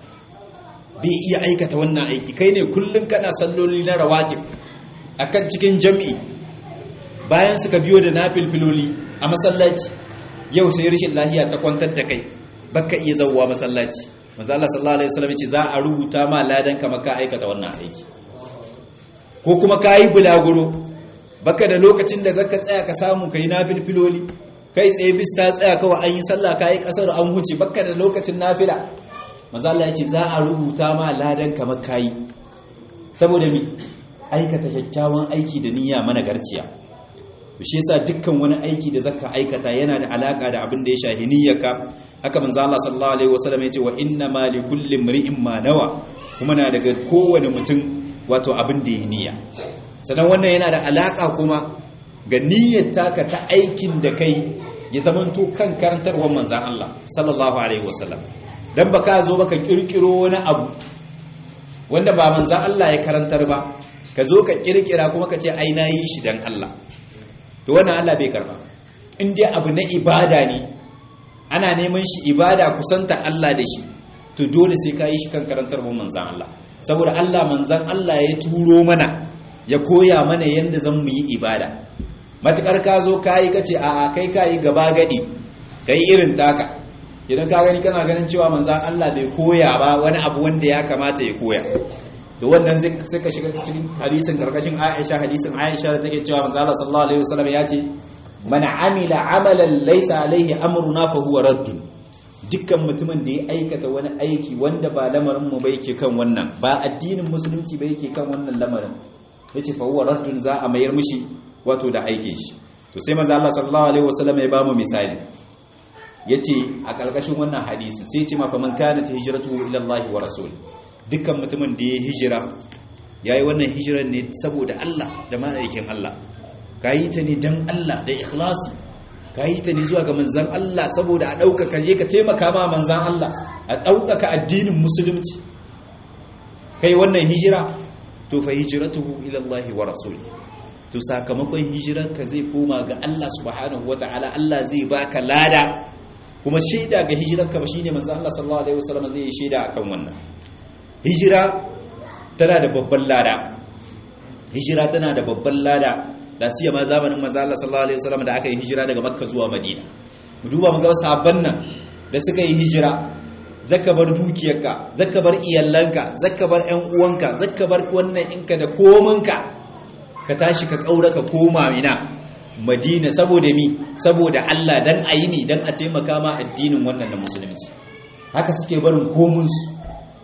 bai iya aikata wannan aiki kai ne kullun kana salloli na rawatib akan cikin jami'i bayan suka biyo da nafilfiloli a masallaci yau sai rashin lafiya ta kwantar da kai baka iya zawwa masallaci manzo Allah sallallahu alaihi wasallam yace za a rubuta ma ladan ka maka aikata wannan aiki ko kuma kai bulaguro baka da lokacin da zaka tsaya ka samu kai nafilfiloli kai tsaye bis ta tsaya kawai an yi sallah kai kasar an huce baka da lokacin nafila manzo Allah yace za a rubuta ma ladan ka maka yi saboda mi aikata kyakkyawan aiki da niyya mana garciya to shi yasa dukkan wani aiki da zaka aikata yana da alaka da abin da ya shahi niyyarka haka manzo Allah sallallahu alaihi wasallam yace wa inna ma li kulli imri'in ma nawa kuma na daga kowane mutum wato abin da ya niyya sannan wannan yana da alaka kuma ga niyyar taka ta aikin da kai ya zamanto kan karantarwar manzon Allah sallallahu alaihi wasallam dan baka zo baka kirkiro wani abu wanda ba manzon Allah ya karantar ba ka zo ka kirkira kuma ka ce ai na yi shi dan Allah to wannan Allah bai karba in dai abu na ibada ne ana neman shi ibada kusanta Allah da shi to dole sai ka yi shi kan karantar manzan Allah saboda Allah manzan Allah ya turo mana ya koya mana yadda zan mu yi ibada matukar ka zo ka yi kace a a kai ka yi gaba gadi ka yi irin taka idan ka gani kana ganin cewa manzan Allah bai koya ba wani abu wanda ya kamata ya koya to wannan sai ka shiga cikin hadisin karkashin Aisha hadisin Aisha da take cewa manzo Allah sallallahu alaihi wasallam ya ce man amila amalan laysa alaihi amruna fa huwa raddun dukkan mutumin da ya aikata wani aiki wanda ba lamarin mu ba yake kan wannan ba addinin musulunci ba yake kan wannan lamarin yace fa huwa raddun za a mayar mishi wato da aikin shi to sai manzo Allah sallallahu alaihi wasallam ya ba mu misali yace a karkashin wannan hadisin sai ya ce ma fa man kanat hijratuhu ila Allah wa rasuli dukkan mutumin da ya hijira ya yi wannan hijirar ne saboda Allah da ma'aikin Allah ka yi ta ne don Allah da ikhlasi ka yi ta ne zuwa ga manzan Allah saboda a ɗaukaka je ka taimaka ma manzan Allah a ɗaukaka addinin musulunci kai wannan hijira to fa hijiratuhu ila Allah wa rasuli to sakamakon hijirarka zai koma ga Allah subhanahu wata'ala Allah zai baka lada kuma shaida ga hijirarka ba shine manzan Allah sallallahu alaihi wasallam zai yi shaida akan wannan hijira tana da babban lada hijira tana da babban lada da siya ma zamanin manzo Allah sallallahu alaihi wasallam da aka yi hijira daga Makka zuwa Madina mu duba mu ga sahabban nan da suka yi hijira zaka bar dukiyarka zaka bar iyalanka zaka bar ƴan uwanka zaka bar wannan inka da komanka ka tashi ka kaura ka koma mina Madina saboda mi saboda Allah dan ayi mi dan a taimaka ma addinin wannan na musulunci haka suke barin komunsu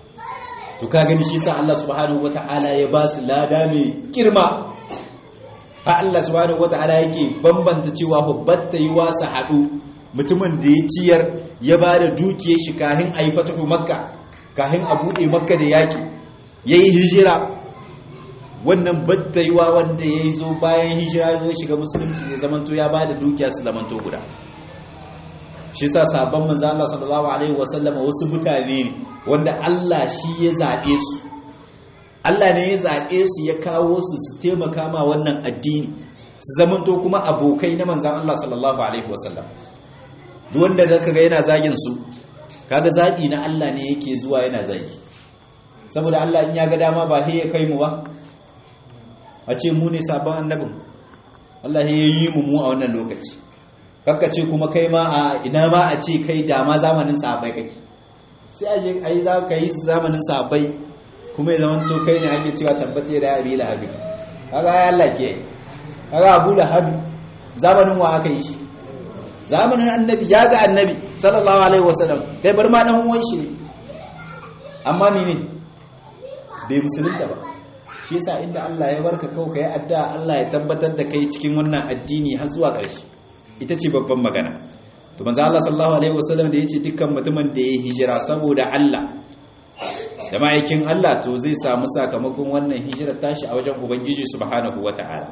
to ka gani shi sa Allah subhanahu wata'ala ya ba su lada mai girma ha Allah subhanahu wata'ala yake bambanta cewa babbatta yi wasa haɗu mutumin da ya ciyar ya ba da dukiyar shi kahin a yi fatahu makka kahin a buɗe makka da yaƙi ya yi hijira wannan battaiwa wanda ya yi zo bayan hijira zo shiga musulunci ya zamanto ya ba da dukiya su zamanto guda shi sa sabon manzo Allah sallallahu alaihi wasallama wasu mutane ne wanda Allah shi ya zaɓe su Allah ne ya zaɓe su ya kawo su su taimaka ma wannan addini su zamanto kuma abokai na manzan Allah sallallahu alaihi wasallam duk wanda zaka ga yana zagin su kaga zaɓi na Allah ne yake zuwa yana zagi saboda Allah in ya ga dama ba sai ya kai mu ba a ce mu ne sabon annabin Allah ya yi mu mu a wannan lokaci kakka ce kuma kai ma a ina ma a ce kai dama zamanin sahabbai kake sai a je ai za ka yi zamanin sahabbai kuma ya zama to kai ne ake cewa tabbata da abi lahabi kaga ya Allah ke kaga abu lahabi zamanin wa aka yi shi zamanin annabi ya ga annabi sallallahu alaihi wasallam kai bar ma dan uwan shi ne amma ni ne bai musulunta ba shi yasa inda Allah ya barka kawai kai addu'a Allah ya tabbatar da kai cikin wannan addini har zuwa ƙarshe ita ce babban magana to manzo Allah sallallahu alaihi wasallam da yace dukkan mutumin da ya hijira saboda Allah da ma'aikin Allah to zai samu sakamakon wannan hijira tashi a wajen ubangiji subhanahu wata'ala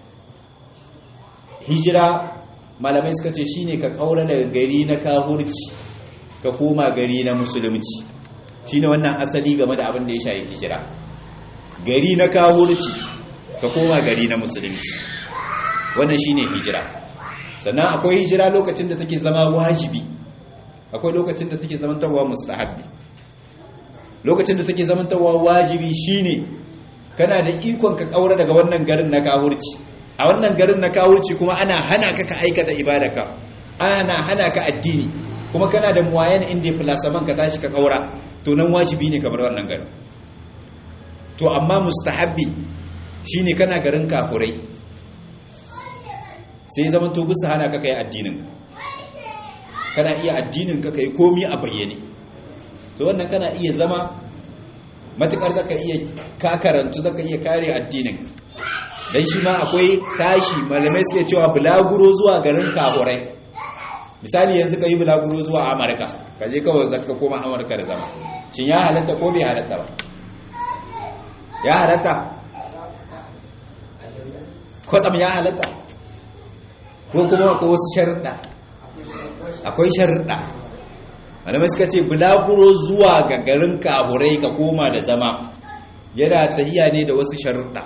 hijira malamai suka ce shine ka kaura daga gari na kahurci ka koma gari na musulunci shine wannan asali game da abin da ya shafi hijira gari na kahurci ka koma gari na musulunci wannan shine hijira sannan akwai hijira lokacin da take zama wajibi akwai lokacin da take zamantarwa mustahabbi lokacin da take zamantarwa wajibi shine kana da ikon ka kaura daga wannan garin na kahurci a wannan garin na kahurci kuma ana hana ka ka aikata ibadarka ana hana ka addini kuma kana da muwayan inda plasaman ka tashi ka kaura to nan wajibi ne ka bar wannan garin to amma mustahabbi shine kana garin kafurai sai zaman to bisa hana ka kai addinin kana iya addinin ka kai komi a bayyane to wannan kana iya zama matukar zaka iya ka karantu zaka iya kare addinin dan shi ma akwai tashi malamai suke cewa bulaguro zuwa garin kahurai misali yanzu ka yi bulaguro zuwa amurka ka je kawai zaka koma amurka da zama shin ya halatta ko bai halatta ba ya halatta kwatsam ya halatta ko kuma ko wasu sharuɗa akwai sharuɗa malamai suka ce bulaguro zuwa ga garin kaburai ka koma da zama yana tahiya ne da wasu sharuɗa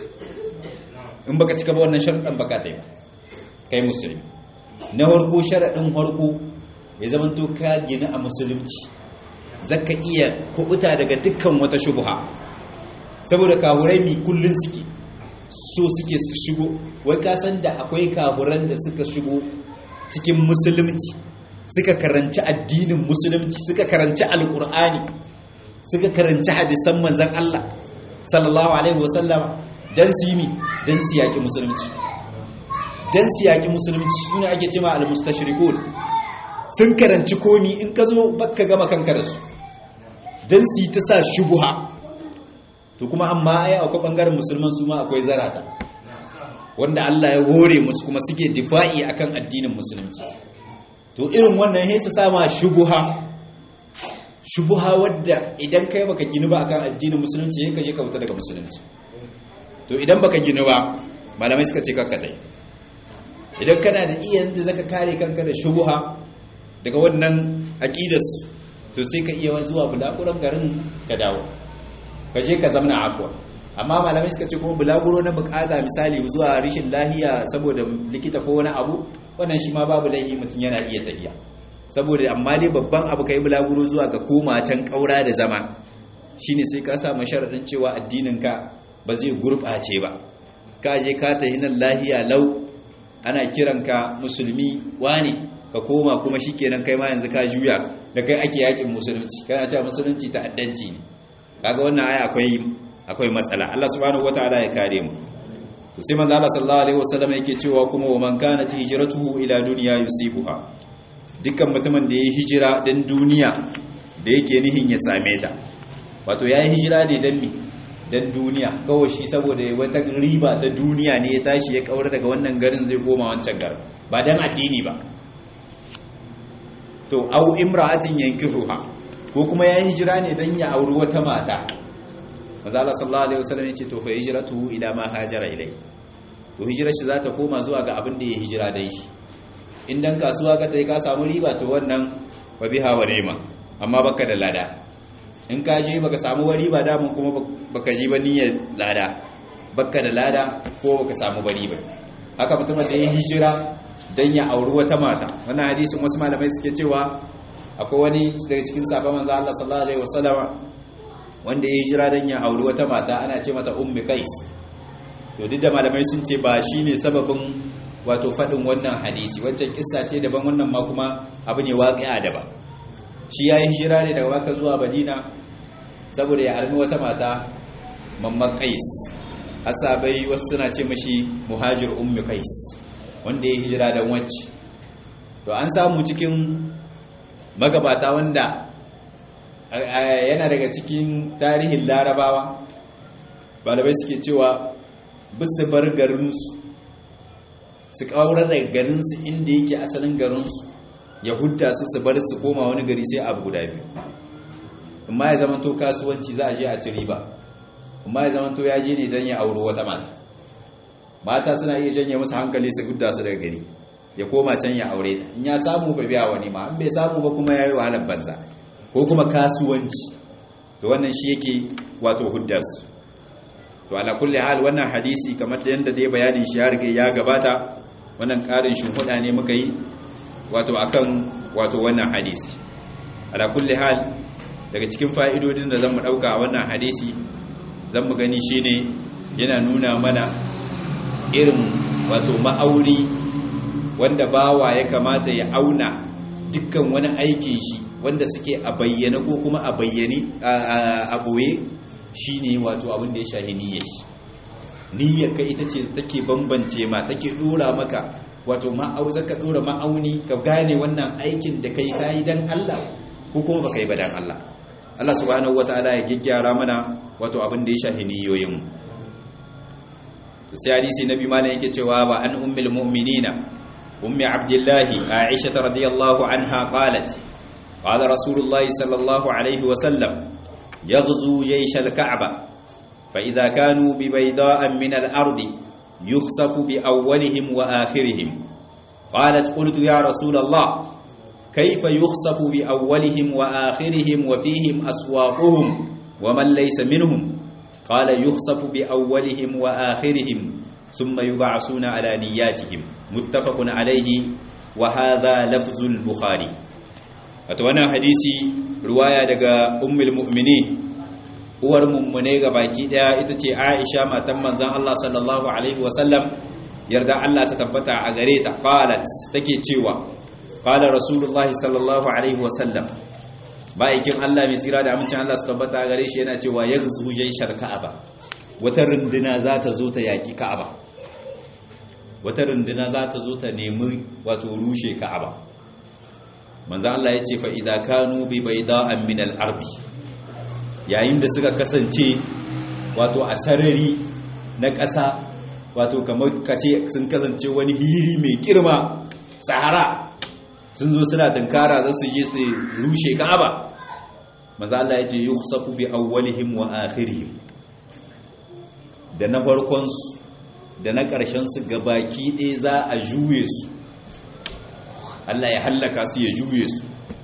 in baka cika ba wannan sharuɗan baka ta yi kai musulmi na harko sharaɗin harko ya zamanto ka gina a musulunci zaka iya kubuta daga dukkan wata shubha saboda kaburai mi kullun suke so suke su shigo wai ka san da akwai kaburan da suka shigo cikin musulunci suka karanci addinin musulunci suka karanci alkur'ani suka karanci hadisan manzan Allah sallallahu alaihi wasallama dan su yi mi dan su yaki musulunci dan su yaki musulunci sune ake cewa al-mustashrikun sun karanci komi in ka zo baka gama kanka da su dan su yi ta sa shubuha to kuma amma ai akwai bangaren musulman su ma akwai zarata wanda Allah ya hore musu kuma suke difa'i akan addinin musulunci to irin wannan sai su sama shubuha shubuha wadda idan kai baka gini ba akan addinin musulunci sai ka je ka fita daga musulunci to idan baka gini ba malamai suka ce kakka dai idan kana da iya yanda zaka kare kanka da shubuha daga wannan aqidar to sai ka iya zuwa bulakuran garin ka dawo ka je ka zamna akwa amma malamai suka ce kuma bulaguro na bukata misali zuwa rishin lahiya saboda likita ko wani abu wannan shi ma babu laihi mutum yana iya tafiya saboda amma dai babban abu kai bulaguro zuwa ga koma can kaura da zama shine sai ka samu sharadin cewa addinin ka ba zai gurbace ba ka je ka tafi nan lahiya lau ana kiranka musulmi wane ka koma kuma shikenan kai ma yanzu ka juya da kai ake yakin musulunci kana cewa musulunci ta'addanci ne kaga wannan aya akwai akwai matsala Allah subhanahu wataala ya kare mu to sai manzo Allah sallallahu alaihi wasallam yake cewa kuma wa man kana hijratuhu ila dunya yusibuha dukkan mutumin da yayi hijira dan duniya da yake nihin ya same ta wato yayi hijira ne dan me dan duniya kawai shi saboda wata riba ta duniya ne ya tashi ya kaura daga wannan garin zai koma wancan garin ba dan addini ba to au imra'atin yankihuha ko kuma ya hijira ne dan ya auri wata mata manzo Allah sallallahu alaihi wasallam yace to fa hijratuhu ila ma hajara ilai to hijirar shi za ta koma zuwa ga abin da ya hijira dai shi in dan kasuwa ka tai ka samu riba to wannan wa biha wa ni'ma amma baka da lada in ka je baka samu wari ba da kuma baka ji ba niyyar lada baka da lada ko baka samu bari ba haka mutumin da ya hijira dan ya auri wata mata wannan hadisin wasu malamai suke cewa akwai wani daga cikin sahabban manzo Allah sallallahu alaihi wasallam wanda ya hijira dan ya auri wata mata ana ce mata ummi qais to duk da malamai sun ce ba shine sababin wato fadin wannan hadisi wancan kissa ce daban wannan ma kuma abu ne waqi'a daban shi ya yi hijira ne daga Makka zuwa Madina saboda ya armi wata mata mamman Qais asabai wasu suna ce mashi muhajir ummi Qais wanda ya hijira dan wacce to an samu cikin magabata wanda yana daga cikin tarihin larabawa balabai suke cewa bisu bar garinsu su kawar da garinsu inda yake asalin garinsu ya hudda su su bar su koma wani gari sai abu guda biyu amma ya zama to kasuwanci za a je a ci riba amma ya zama to ya je ne don ya auro wata mata mata suna iya janye musu hankali su hudda su daga gari ya koma can ya aure ta in ya samu ba biya wani ma in bai samu ba kuma ya yi wahalar banza ko kuma kasuwanci to wannan shi yake wato hudda su to ala kulli hal wannan hadisi kamar da yanda dai bayanin shi ya riga ya gabata wannan karin shimfiɗa ne muka yi wato akan wato wannan hadisi ala kulli hal daga cikin fa'idodin da zamu dauka a wannan hadisi zamu gani shine yana nuna mana irin wato ma'auri wanda bawa ya kamata ya auna dukkan wani aikin shi wanda suke a bayyana ko kuma a bayyane a boye shine wato abin da ya shahi niyyar shi niyyar ka ita ce take bambance ma take dora maka wato ma'au zaka dora ma'auni ka gane wannan aikin da kai kai dan Allah ko kuma baka yi ba dan Allah Allah subhanahu wataala ya gyaggyara mana wato abin da ya shahi niyoyin sai hadisi nabi malam yake cewa ba an ummul mu'minina ummi abdullahi aisha radiyallahu anha qalat qala rasulullahi sallallahu alaihi wa sallam yaghzu jaysh al-ka'ba فإذا كانوا ببيضاء من الأرض يخسف بأولهم وآخرهم قالت قلت يا رسول الله كيف يخسف بأولهم وآخرهم وفيهم أسواقهم ومن ليس منهم قال يخسف بأولهم وآخرهم ثم يبعثون على نياتهم متفق عليه وهذا لفظ البخاري أتوانا حديثي رواية دقاء أم المؤمنين uwar mummune ga baki daya ita ce Aisha matan manzon Allah sallallahu alaihi wasallam yarda Allah ta tabbata a gare ta qalat take cewa qala rasulullahi sallallahu alaihi wasallam ba'ikin Allah mai tsira da amincin Allah su tabbata a gare shi yana cewa yaghzu jayshar ka'aba wata runduna za ta zo ta yaki ka'aba wata runduna za ta zo ta nemi wato rushe ka'aba manzon Allah ya ce fa idza kanu bi bayda'an min al-ardi yayin da suka kasance wato a sarari na ƙasa wato kamar kace sun kasance wani hiri mai girma sahara sun zo suna tunkara za su je su rushe ka'aba maza Allah ya ce yukhsafu bi awwalihim wa akhirihim da na farkon su da na ƙarshen su gabaki ɗaya za a juye su Allah ya hallaka su ya juye su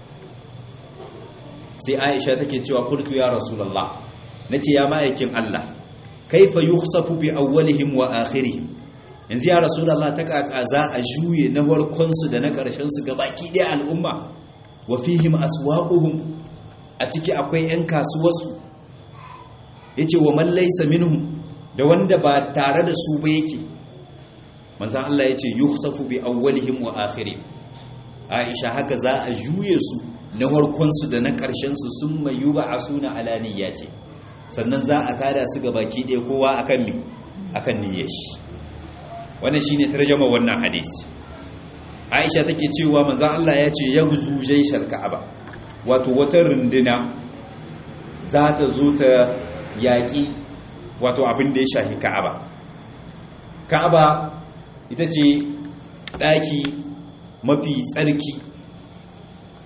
sai aisha take cewa kultu ya rasulullah nace ya ma'aikin Allah kaifa yukhsafu bi awwalihim wa akhirihim yanzu ya rasulullah ta kaka za a juye na warkon su da na karshen su gabaki ɗaya al'umma wa fihim aswaquhum a ciki akwai yan kasuwarsu yace wa man laysa minhum da wanda ba tare da su ba yake manzon Allah yace yukhsafu bi awwalihim wa akhirihim aisha haka za a juye su na warkonsu da na ƙarshensu sun mayu ba a suna alaniya ce sannan za a tada su ga baki ɗaya kowa a kan mi a kan niyyar shi wannan shi ne tarjama wannan hadisi aisha take cewa manzan Allah ya ce ya guzu jaishar ka'aba wato wata runduna za ta zo ta yaƙi wato abin da ya shafi ka'aba ka'aba ita ce ɗaki mafi tsarki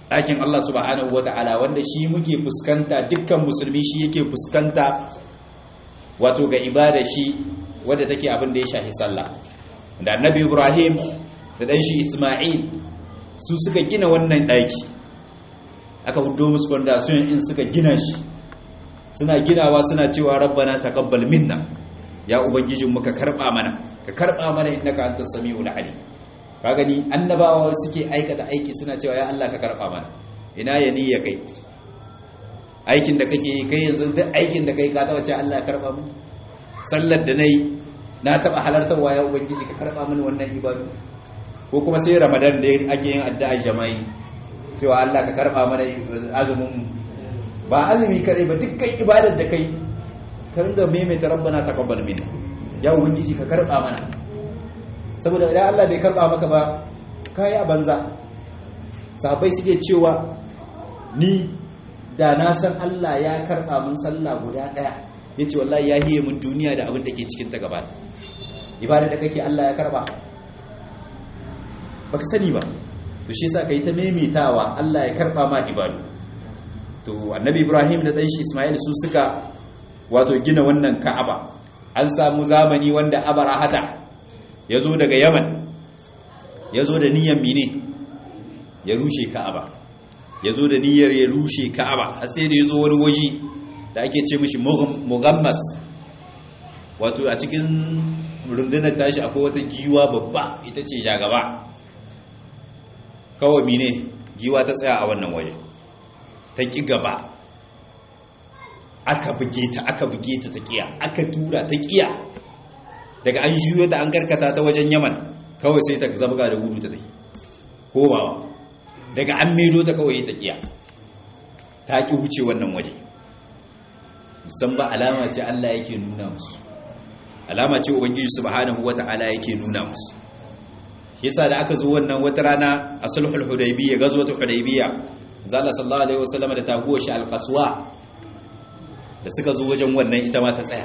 ɗakin Allah subhanahu wata'ala wanda shi muke fuskanta dukkan musulmi shi yake fuskanta wato ga ibada shi wadda take abin da ya shahi sallah da annabi Ibrahim da dan shi Isma'il su suka gina wannan ɗaki aka hudo musu fondation in suka gina shi suna ginawa suna cewa rabbana taqabbal minna ya ubangijin muka karba mana ka karba mana innaka antas samiul alim ka gani annabawa suke aikata aiki suna cewa ya Allah ka karba mana ina ya niyya kai aikin da kake yi kai yanzu duk aikin da kai ka taba ce Allah ya karba mu sallar da nayi na taba halartarwa ya ubangiji ka karba mini wannan ibadu ko kuma sai ramadan da ake yin addu'a jama'i cewa Allah ka karba mana azumin ba azumi kare ba dukkan ibadar da kai ka ringa maimaita rabbana taqabbal minna ya ubangiji ka karba mana saboda idan Allah bai karba maka ba kai a banza sahabbai suke cewa ni da na san Allah ya karba mun sallah guda daya yace wallahi ya hiye mun duniya da abin da ke cikin ta gaba ibada da kake Allah ya karba baka sani ba to shi yasa kai ta maimaitawa Allah ya karba ma ibadu to annabi Ibrahim da dan shi Ismail su suka wato gina wannan Ka'aba an samu zamani wanda Abarahata yazo daga Yaman yazo da niyyar mine ya rushe Ka'aba yazo da niyyar ya rushe Ka'aba har sai da yazo wani waje da ake ce mishi mughammas wato a cikin rundunar tashi akwai wata giwa babba ita ce jagaba kawai mine giwa ta tsaya a wannan waje ta ƙi gaba aka buge ta aka buge ta ta ƙiya aka tura ta ƙiya daga an juyo ta an karkata ta wajen yaman kawai sai ta zabga da gudu ta tafi ko ba daga an maido ta kawai ta ƙiya ta ƙi wuce wannan waje musamman alama ce Allah yake nuna musu alama ce ubangiji subhanahu wata'ala yake nuna musu yasa da aka zo wannan wata rana a sulhul hudaybiyya gazwatul hudaybiyya zalla sallallahu alaihi wasallam da taguwa shi alqaswa da suka zo wajen wannan ita ma ta tsaya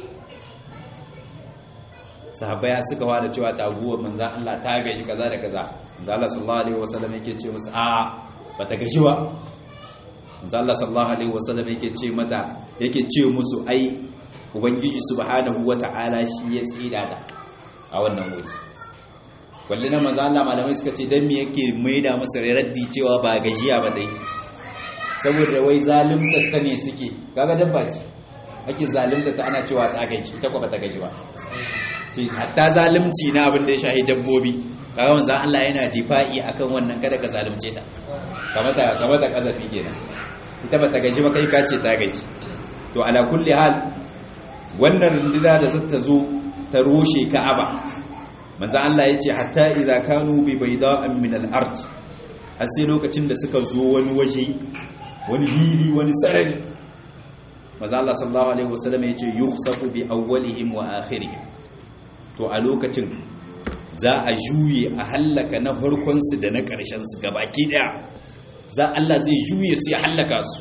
sahabbai suka wada cewa taguwar manzon Allah ta gaji kaza da kaza zalla sallallahu alaihi wasallam yake ce musu a bata gaji ba zalla sallallahu alaihi wasallam yake ce mata yake ce musu ai ubangiji subhanahu wata'ala shi ya tsida da a wannan wuri walli na manzo Allah malamai suka ce dan me yake maida masa raddi cewa ba gajiya ba dai saboda wai zalimta ta ne suke kaga dabba ce ake zalimta ta ana cewa ta gaji ta kuma ta gaji ba ce hatta zalimci na abin da ya shahi dabbobi kaga manzo Allah yana difa'i akan wannan kada ka zalimce ta kamata kamata kazafi kenan ita ba ta gaji ba kai ka ce ta gaji to ala kulli hal wannan runduna da zata zo ta roshe Ka'aba manzo Allah yace hatta idza kanu bi bayda'in min al-ard har sai lokacin da suka zo wani waje wani hili wani sarari manzo Allah sallallahu alaihi wasallam yace yukhsafu bi awwalihim wa akhirihim to a lokacin za a juye a hallaka na farkon su da na ƙarshen su gabaki daya za Allah zai juye su ya hallaka su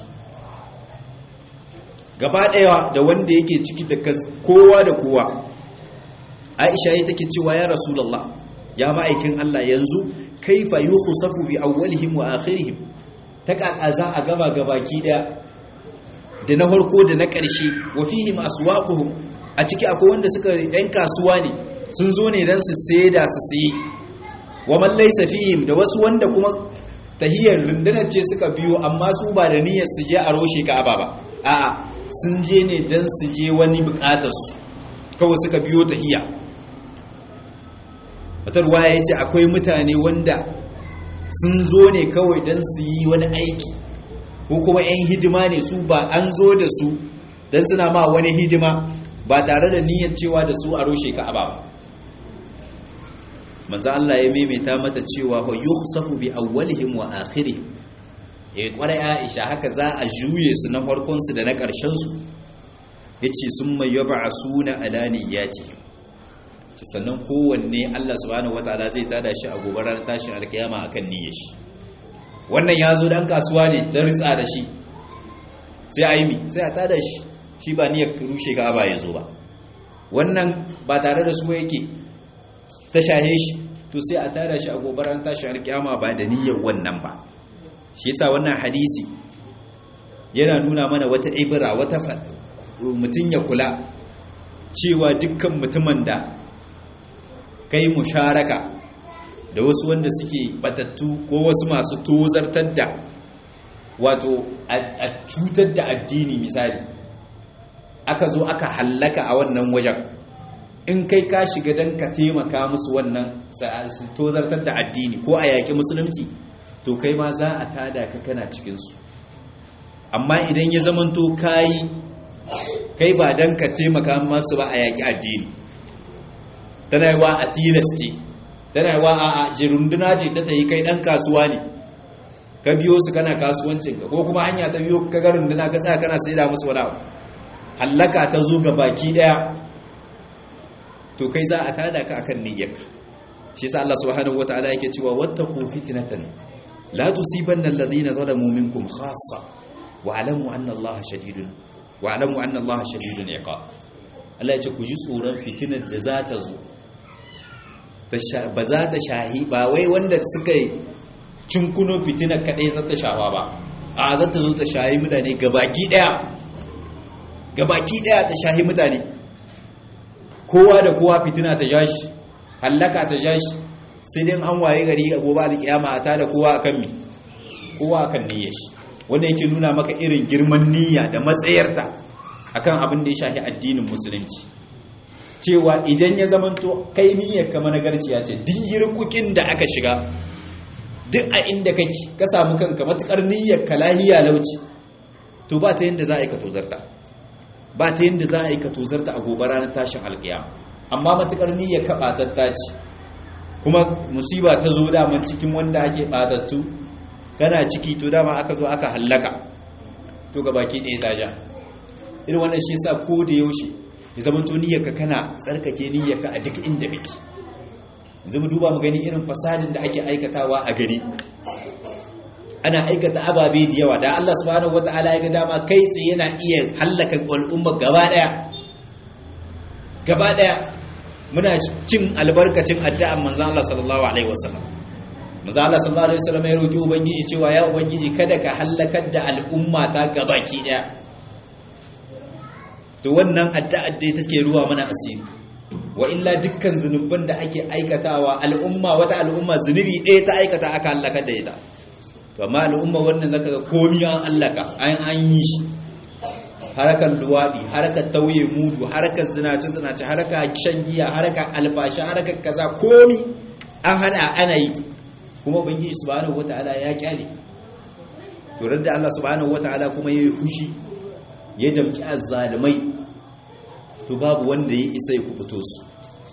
gaba daya da wanda yake ciki da kowa da kowa aisha ya take cewa ya rasulullah ya ma'aikin Allah yanzu kaifa yukhsafu bi awwalihim wa akhirihim ta kaka za a gaba gabaki daya da na farko da na ƙarshe wa fihim aswaquhum a ciki akwai wanda suka yan kasuwa ne sun zo ne dan su saida su sayi wa man laysa fihim da wasu wanda kuma tahiyar rundunar ce suka biyo amma su ba da niyyar su je a roshe Ka'aba ba a'a sun je ne dan su je wani bukatar su kawai suka biyo tahiya wata ruwaya ya ce akwai mutane wanda sun zo ne kawai don su yi wani aiki ko kuma 'yan hidima ne su ba an zo da su don suna ma wani hidima ba tare da niyyar cewa da su a roshe ka ba manzo Allah ya maimaita mata cewa wa yukhsafu bi awwalihim wa akhirihim eh kwarai Aisha haka za a juye su na farkon su da na karshen su yace summa yub'asuna ala niyyatihim sannan kowanne Allah subhanahu wataala zai tada shi a gobarar tashin alkiyama akan niyyar shi wannan ya zo dan kasuwa ne dan ritsa da shi sai a yi mi sai a tada shi shi ba niyyar rushe ga aba ya zo ba wannan ba tare da su yake ta shahe shi to sai a tada shi a gobarar tashin alkiyama ba da niyyar wannan ba shi yasa wannan hadisi yana nuna mana wata ibra wata mutum ya kula cewa dukkan mutumin da kai musharaka da wasu wanda suke batattu ko wasu masu tozartar da wato a cutar da addini misali aka zo aka hallaka a wannan wajen in kai ka shiga don ka taimaka musu wannan su tozartar da addini ko a yaƙi musulunci to kai ma za a tada ka kana cikinsu amma idan ya zamanto kayi kai ba don ka taimaka masu ba a yaƙi addini tana yi wa a tilaste tana yi wa a jirunduna ce ta ta yi kai ɗan kasuwa ne ka biyo su kana kasuwancinka ko kuma hanya ta biyo ka garin duna ka tsaya kana sai da musu wani abu hallaka ta zo ga baki ɗaya to kai za a tada ka akan niyyarka shi sa Allah subhanahu wataala yake cewa wattaqu fitnatan la tusibanna alladhina zalamu minkum khassa wa'lamu anna Allah shadidun wa'lamu anna Allah shadidun iqab Allah ya ce ku ji tsoron fitinar da za ta zo ba za ta shahi ba wai wanda suka yi cinkuno fitinar kadai za ta shafa ba a za ta zo ta shahi mutane gabaki daya gabaki daya ta shahi mutane kowa da kowa fitina ta jashi hallaka ta jashi sai dai an waye gari a gobe alkiyama a tada kowa akan mi kowa akan niyyar shi wanda yake nuna maka irin girman niyya da matsayarta akan abin da ya shafi addinin musulunci cewa idan ya zamanto kai niyyar ka managarciya ce duk yirkukin da aka shiga duk a inda kake ka samu kanka matukar niyyar ka lahiya lauci to ba ta yanda za a yi ka tozarta ba ta yanda za a yi ka tozarta a gobe ranar tashin alkiyama amma matukar niyyar ka batatta ce kuma musiba ta zo daman cikin wanda ake batattu kana ciki to dama aka zo aka hallaka to ga baki ɗaya ta ja irin wannan shi yasa ko da yaushe ya zama to niyyarka kana tsarkake niyyarka a duk inda kake zama duba mu gani irin fasadin da ake aikatawa a gari ana aikata ababe da yawa da Allah subhanahu wataala ya ga dama kai tsaye yana iya hallaka al'umma gaba daya gaba daya muna cin albarkacin addu'an manzon Allah sallallahu alaihi wasallam manzon Allah sallallahu alaihi wasallam ya roki ubangiji cewa ya ubangiji kada ka hallakar da al'umma ta gabaki daya to wannan addu'ar dai take ruwa mana asiri wa illa dukkan zunuban da ake aikatawa al'umma wata al'umma zunubi ɗaya ta aikata aka hallakar da ita to amma al'umma wannan zaka ga komi an hallaka an an yi shi harakar luwaɗi harakar tauye mudu harakar zinace zinace harakar shan giya harakar alfashi harakar kaza komi an hada ana yi kuma ubangiji subhanahu wataala ya kyale to da Allah subhanahu wataala kuma yayi fushi ya damki azzalimai to babu wanda ya isa ya kubuto su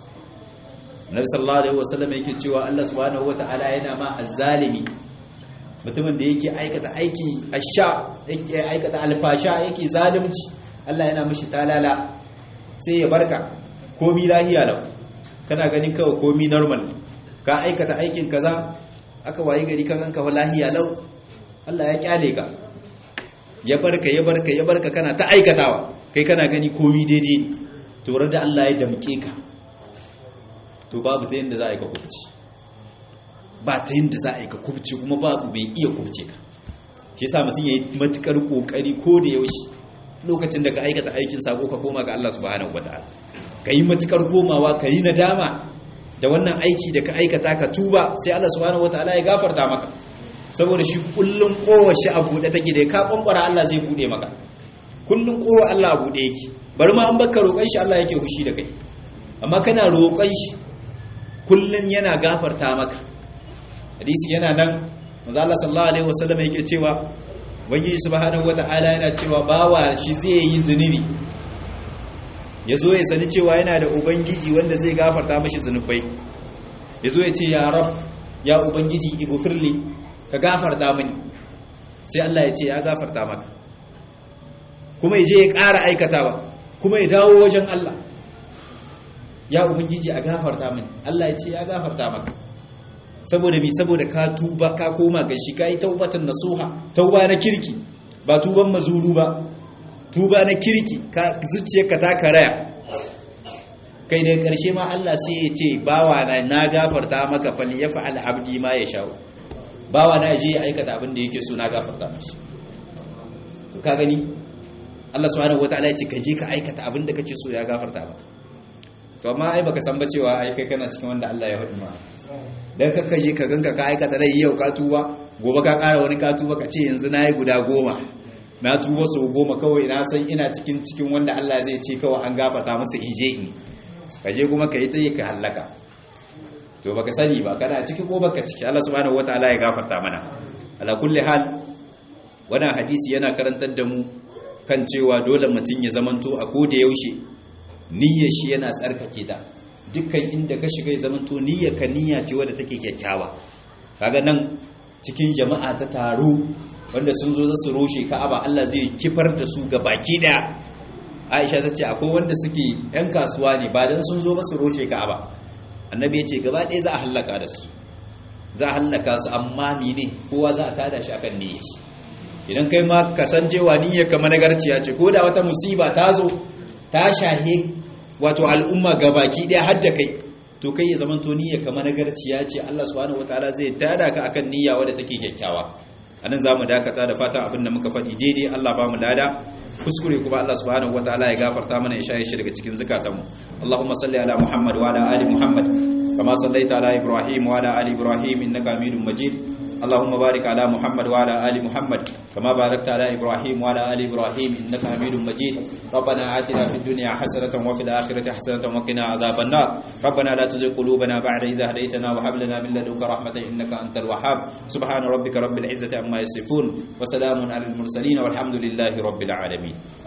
Nabi sallallahu alaihi wasallam yake cewa Allah subhanahu wataala yana ma azzalimi mutumin da yake aikata aiki asha yake aikata alfasha yake zalunci Allah yana mishi talala sai ya barka komi lahiya lau kana ganin kawai komi normal ka aikata aikin kaza aka wayi gari kan ganka lahiya lau Allah ya kyale ka ya barka ya barka ya barka kana ta aikatawa kai kana gani komi daidai ne to da Allah ya damke ka to babu ta yanda za a yi ka kubci ba ta yanda za a yi ka kubci kuma babu bai iya kubce ka shi yasa mutum yayi matukar kokari ko da yaushe lokacin da ka aikata aikin sako ka koma ga Allah subhanahu wataala ka yi matukar komawa ka yi nadama da wannan aiki da ka aikata ka tuba sai Allah subhanahu wataala ya gafarta maka saboda shi kullun kowa shi a buɗe take da ka kwankwara Allah zai buɗe maka kullun kowa Allah a buɗe yake bari ma an baka roƙon shi Allah yake hushi da kai amma kana roƙon shi kullun yana gafarta maka hadisi yana nan manzo Allah sallallahu alaihi wasallam yake cewa ubangiji subhanahu wataala yana cewa bawa shi zai yi zunubi yazo ya sani cewa yana da ubangiji wanda zai gafarta mashi zunubai yazo ya ce ya rab ya ubangiji igufirli ka gafarta mini sai Allah ya ce ya gafarta maka kuma ya je ya ƙara aikatawa kuma ya dawo wajen Allah ya ubangiji a gafarta mini Allah ya ce ya gafarta maka saboda mi saboda ka tuba ka koma ga shi kai taubatan nasuha tauba na kirki ba tuban mazuru ba tuba na kirki ka zuciyarka ta karaya kai daga karshe ma Allah sai ya ce bawa na na gafarta maka fal yaf'al abdi ma yasha bawa na je ya aikata abin da yake so na gafarta mashi to ka gani Allah subhanahu wataala ya ce ka je ka aikata abin da kake so ya gafarta ba to amma ai baka san ba cewa ai kai kana cikin wanda Allah ya hudu ma dan ka je ka ganka ka aikata dai yau ka tuba gobe ka ƙara wani ka tuba ka ce yanzu nayi guda goma na tuba sau goma kawai na san ina cikin cikin wanda Allah zai ce kawai an gafarta masa ije ni ka je kuma ka yi ta yi ka hallaka to baka sani ba kana ciki ko baka ciki Allah subhanahu wataala ya gafarta mana ala kulli hal wannan hadisi yana karantar da mu kan cewa dole mutum ya zamanto a koda yaushe niyyar shi yana tsarkake ta dukkan inda ka shiga ya zamanto niyyar ka niyya ce wadda take kyakkyawa kaga nan cikin jama'a ta taro wanda sun zo su roshe ka'aba Allah zai kifar da su ga baki daya Aisha ta ce akwai wanda suke yan kasuwa ne ba dan sun zo ba su roshe ka'aba annabi ya ce gaba ɗaya za a hallaka da su za a hallaka su amma ni ne kowa za a tada shi akan niyyar shi idan kai ma kasancewa niyyar ka managarciya ce ko da wata musiba ta zo ta shahe wato al'umma gabaki daya har da kai to kai ya zama to niyyar ka managarciya ce Allah subhanahu wataala zai tada ka akan niyya wadda take kyakkyawa anan zamu dakata da fatan abin da muka faɗi daidai Allah ba mu lada kuskure kuma Allah subhanahu wataala ya gafarta mana ya shaye shi daga cikin zakatanmu Allahumma salli ala Muhammad wa ala ali Muhammad kama sallaita ala Ibrahim wa ala ali Ibrahim innaka Hamidum Majid اللهم بارك على محمد وعلى آل محمد كما باركت على إبراهيم وعلى آل إبراهيم إنك حميد مجيد ربنا آتنا في الدنيا حسنة وفي الآخرة حسنة وقنا عذاب النار ربنا لا تزغ قلوبنا بعد إذا هديتنا وهب لنا من لدنك رحمة إنك أنت الوهاب سبحان ربك رب العزة عما يصفون وسلام على المرسلين والحمد لله رب العالمين